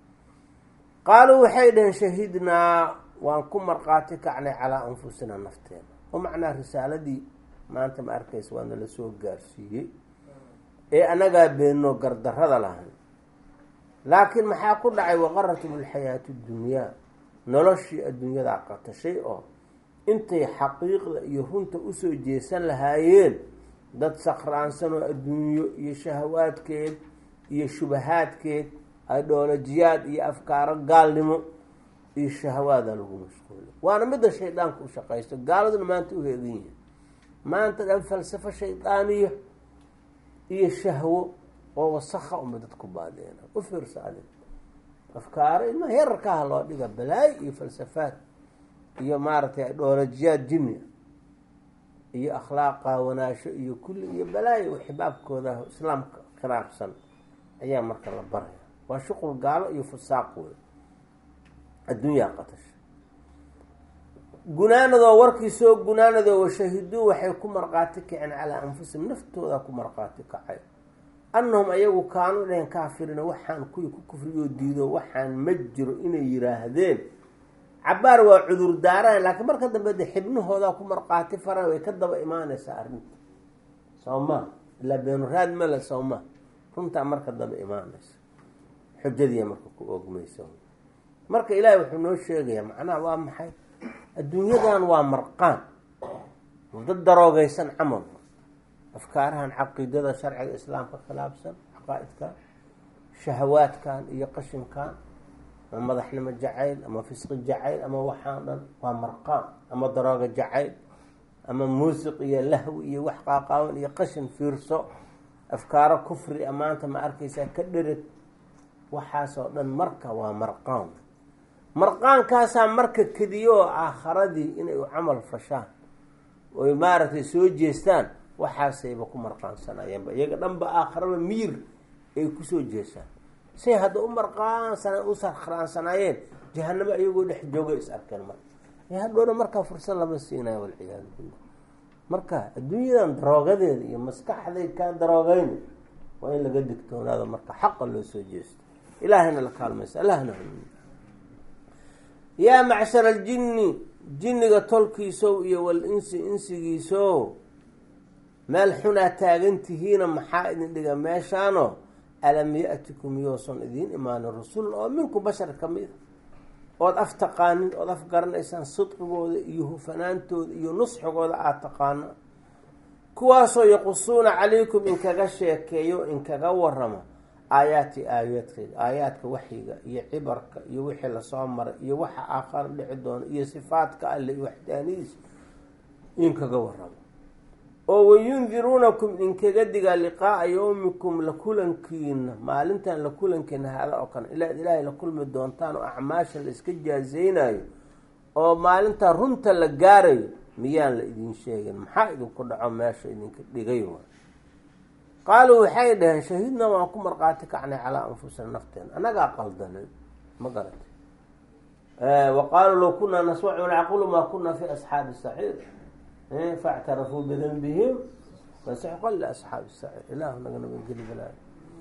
qaaluu waxay dhaheen shahidnaa waan ku markhaati kacnay calaa anfusina nafteena oo macnaa risaaladii maanta ma arkaysa waa nala soo gaarsiiyey ee anagaa beenno gardarada lahayn laakiin maxaa ku dhacay waqaratum alxayaatu dunyaa noloshii adduunyadaa qatashay oo intay xaqiiqda iyo runta usoo jeesan lahaayeen dad sakhraansanoo adduunyo iyo shahawaadkeed iyo shubahaadkeed idhoolojiyaad iyo afkaaro gaalnimo iyo shahawaada lagu mashquulay waana midda shaydaanka u shaqaysto gaaladuna maanta u heegan yihin maanta dhan falsafo shaydaaniya iyo shahwo oo wasakha uma dadku baadeena u fiirsa adig afkaaro ilmaha yararkaha loo dhiga balaayo iyo falsafaad iyo maaragtay idhoolojiyaad jinni iyo akhlaaq qaawanaasho iyo kulli iyo balaayo xibaabkooda islaamka khilaafsan ayaa marka la baraya waa shuqul gaalo iyo fusaaq wey adduunyaa qatasha gunaanadoo warkii soo gunaanadoo washahiduu waxay ku marqaati kaceen calaa anfusihim naftooda ku marqaati kacay annahum ayagu kaanu dhehen kaafirina waxaan kuwii ku kufriyoo diido waxaan ma jiro inay yiraahdeen cabaar waa cudur daaran laakiin marka dambe de xibnahoodaa ku marqaati faran way ka daba imaanaysaa arrinta sawma ilaa beenuraad male sawma runtaa marka daba imaanaysa xujadiiya marka ku oogmaysa marka ilaahay wuxuu noo sheegayaa macnaha waa maxay adduunyadan waa marqaan dad daroogeysan camal afkaarahan caqiidada sharciga islaamka khilaafsan caqaa-idkan shahawaadkan iyo qashinkan ama madaxnimo jacayl ama fisqi jacayl ama waxaan dhan waa marqaan ama darooga jacayl ama muusiq iyo lahwi iyo wax qaaqaawan iyo qashin fiirso afkaaro kufri amaanta ma arkaysaa ka dhereg waxaasoo dhan marka waa marqaan marqaankaasaa marka kediyo oo aakharadii inay u camal fashaan oy maaragtay soo jeestaan waxaasayba ku marqaansanayeenba iyaga dhanba aakharaba miyir ay kusoo jeestaan say hadda u marqaansana u sarkraansanaayeen jahanamo iyagoo dhex jooga is arkeen marka hadhowna markaa fursad lama siinayo walciyaadu billah marka adduunyadan daroogadeeda iyo maskaxday kaa daroogeyn waa in laga digtoonaado marka xaqa loo soo jeesto ilaahayna la kaalmaysa allahna yaa macshar aljinni jinniga tolkiisow iyo wal insi insigiisow meel xunaa taagan tihiina maxaa idin dhiga meeshaano alam ya-tikum yoosan idiin imaanin rasul oo minku bashar ka mid a ood af taqaanin ood af garanaysaan sidqigooda iyo hufanaantooda iyo nusxigooda aada taqaana kuwaasoo yaqusuuna calaykum inkaga sheekeeyo inkaga warama aayaati aayaadkayga aayaadka waxyiga iyo cibarka iyo wixii lasoo maray iyo waxa aakhara dhici doono iyo sifaadka alle iyo waxdaanidiisa inkaga waramo oo wayundiruunakum inkaga digaa liqaaa yowmikum la kulankiina maalintan la kulankiina haada oo kale ilaad ilaahay la kulmi doontaan oo acmaasha la iska jaazeynayo oo maalintaa runta la gaarayo miyaan la idin sheegin maxaa idinku dhaco meesha idinka dhigay waay qaaluu waxay dhaheen shahidna waan ku marqaati kacnay calaa anfusina nafteena annagaa qaldanay ma garatay wa qaaluu low kunaa nasmacu nacqulu maa kunaa fi asxaabi saxiir factarafuu bidanbihim fasuxqan liasxaabi saciir ilaahu naga nabadgeli balaayo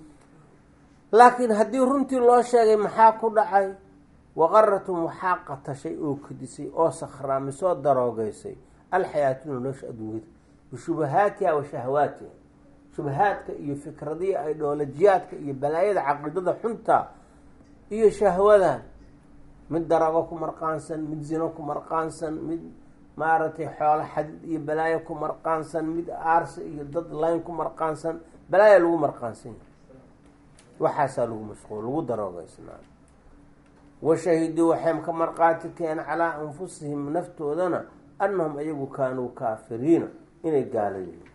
laakiin haddii runtii loo sheegay maxaa ku dhacay waqaratum waxaa qatashay oo kadisay oo sakhraamisoo daroogeysay alxayaatuna nolosha adduunyada bishubahaatiha wa shahawaatiha shubahaadka iyo fikradiya ideolojiyaadka iyo balaayada caqiidada xunta iyo shahwadan mid daroogo ku marqaansan mid zino ku marqaansan mid maaragtay xoolo xadid iyo balaayo ku marqaansan mid aarsi iyo dad layn ku marqaansan balaaya lagu marqaansan yahay waxaasaa lagu mashquul lagu daroogeysnaa washahiduu waxay ka marqaati keen calaa anfusihim naftoodana annahum ayagu kaanuu kaafiriina inay gaala yihiin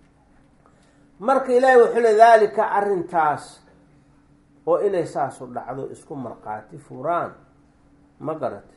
marka ilaahay wuxuu le daalika arrintaas oo inay saasu dhacdo isku marqaati furaan ma garate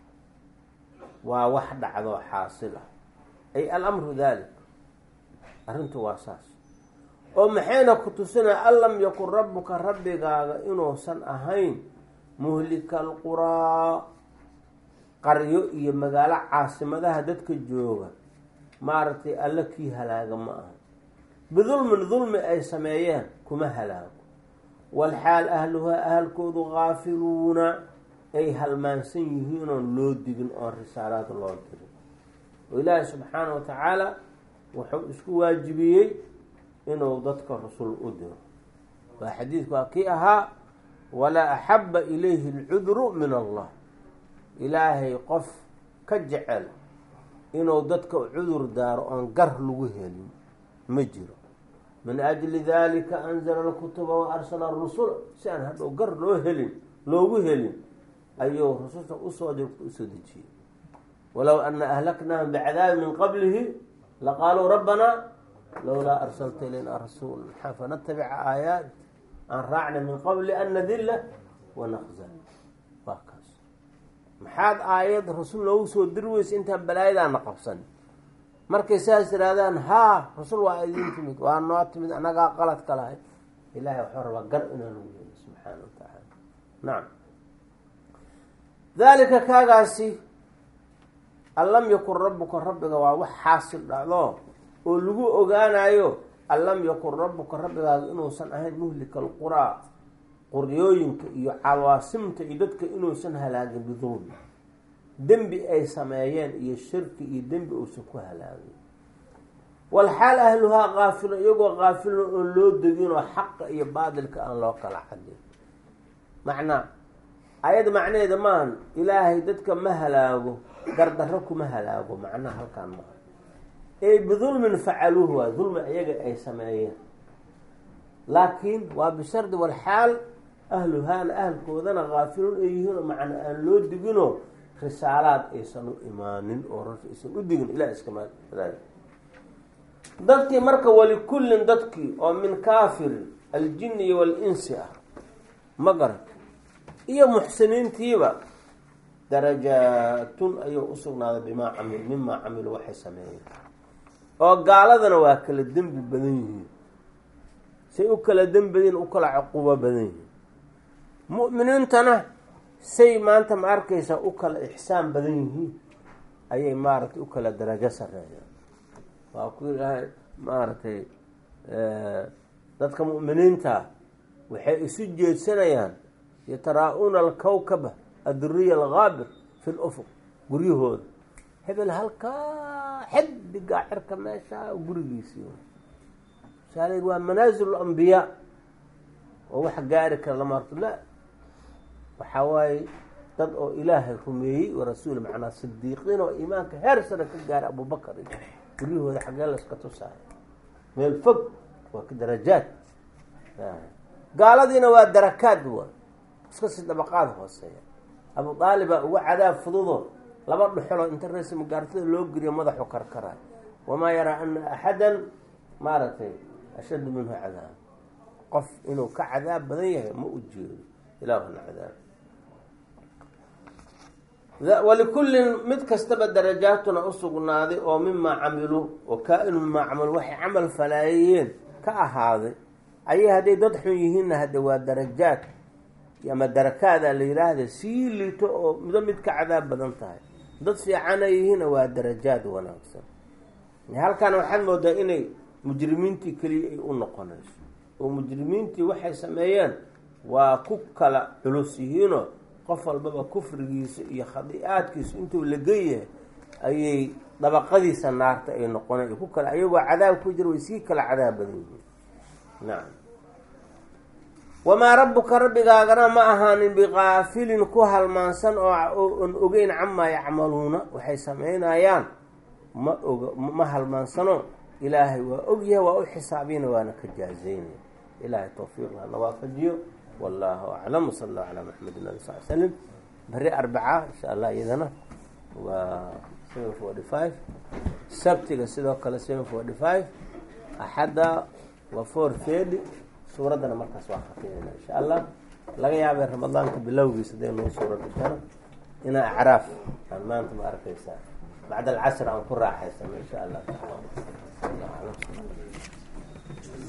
waa wax dhacdo xaasil ah ay alamru dalik arrintu waa saas oo maxayna ku tusinaya an lam yakun rabbuka rabbigaaga inuusan ahayn muhlika alquraa qaryo iyo magaalo caasimadaha dadka jooga maaragtay alla kii halaaga ma aha bidulmin dulmi ay sameeyeen kuma halaago walxaal ahluhaa ahalkoodu gaafiluuna ay halmaansan yihiin oon loo digin oon risaalaad loo dirin oo ilaahi subxaana wa tacaala wuxuu isku waajibiyey inuu dadka rasul u diro waa xadiidku waa kii ahaa walaa axaba ilayhi alcudru min allah ilaahay qof ka jecel inuu dadka cudur daaro oon gar lagu helin ma jiro min ajli dalika anzala alkutuba wa arsala arusula si aan hadhow gar loo helin loogu helin ayuu rususha usoo dirta usoo dejiyey walow ana ahlaknaahum bicadaabi min qablihi laqaaluu rabbanaa lowlaa arsalta ilayna rasuul maxaa fanatabica aayaat aan raacna min qabli an nadilla wanaqza waa kaas maxaad aayad rasuul noogu soo diri weysa intaan balaayadaana qabsan markay saas yidhaahdaan haa rasul waa idin timid waa noo timid annagaa qalad ka lahay ilahay waxuu rabaa gar inaanu yeelo subxaana wa tacaala nacam daalika kaagaasi an lam yakun rabbuka rabbiga waa wax xaasil dhacdo oo lagu ogaanayo an lam yakun rabbuka rabbigaaga inuusan ahayn muhlika alquraa quryooyinka iyo cawaasimta iyo dadka inuusan halaagin bidulmi dembi ay sameeyeen iyo shirki iyo dembi uusan ku halaagin walxaal ahluhaa kaafilo iyagoo kaafilon oon loo deginoo xaqa iyo baadilka aan loo kala cadin macnaa ayada macnaheeda maahan ilaahay dadka ma halaago gardarro kuma halaago macnaha halkaan maaha ee bidulmin facaluuhu waa dulmi iyaga ay sameeyeen laakiin waa bishardi walxaal ahluhaana ahalkoodana kaafiluun ay yihiinoo macna aan loo diginoo risaalaad aysan u imaanin oo rarka aysan u digin ilah iskama dadkii marka walikullin dadkii oo min kaafirin aljini iyo walinsi ah ma garan iyo muxsiniintiiba darajaatun ayuu usugnaaday bimaa camil mimaa camilu waxay sameeyeen oo gaaladana waa kala dembi badan yihiin say u kala dembi badan u kala cuqubo badan yihiin mu'miniintana say maanta ma arkaysaa u kala ixsaan badan yihiin ayay maaragtay u kala darajo sareeyaan waa ku ilaahay maaragtay dadka mu'miniinta waxay isu jeedsanayaan yataraa-una alkawkaba adduriya algaabir fi lufuq guryahooda hebel halkaa xidigaa cirka meesha gurigiisii saal waa manaasil ambiyaa oo wax gaari kara lama arto la waxaa waaye dad oo ilaahay rumeeyey wa rasuul macnaa sidiiqiin oo iimaanka heer sare ka gaaray abubakar iyo guryahooda xaggee layska tusaayo meel fog waa ka darajaad gaaladiina waa darakaad wa iska si dabaqaad hooseeya abu aalibaa uga cadaab fududo laba dhuxuloo inta reesa magaartada loo geliyo madaxu karkaraay wamaa yaraa ana axadan maaragtay ashaddu minhu cadaab qof inuu ka cadaab badan yahay ma u jeedo ilaahuna cadaab walikullin mid kastaba darajaatuna usugnaaday oo mimaa camiluu oo kaa-inu mimaa camilu waxay camal falaayeen ka ahaaday ayay hadday dad xun yihiinna hadde waa darajaad ama darakaada la yidhaahda sii liito oo mido mid ka cadaab badan tahay dad fiicana yihiinna waa darajaad wanaagsan halkan waxaad moodaa inay mujrimiintii keliya ay u noqonayso oo mujrimiintii waxay sameeyeen waa ku kala culus yihiinoo qof walbaba kufrigiisa iyo khadi-aadkiisu intuu lageyahay ayay dabaqadiisa naarta ay noqoneen ku kale ayagoo cadaab ku jira way sii kala cadaab badan yihiin nacam wamaa rabbuka rabbigaagana ma ahaanin biqaafilin ku halmaansan oo on ogeyn camaa yacmaluuna waxay samaynayaan ma oga ma halmaansano ilaahay waa ogyahay waa u xisaabiyana waana ka jaazeynaya ilaahay tawfiiqna na waafajiyo wallahu aclam wsala allahu calaa maxamedin ali sal slam beri arbaca insha allah iyadana waa seven forty five sabtiga sidoo kale seven forty five axadda waa four thirty suuraddana markaas waa khatimeyna insha allah laga yaabay ramadaanka bilowgiisa hadee noo suuradda karo inaa acraaf aan maanta ma arkaysaa bacda alcasr aan ku raaxaysano insha allah taala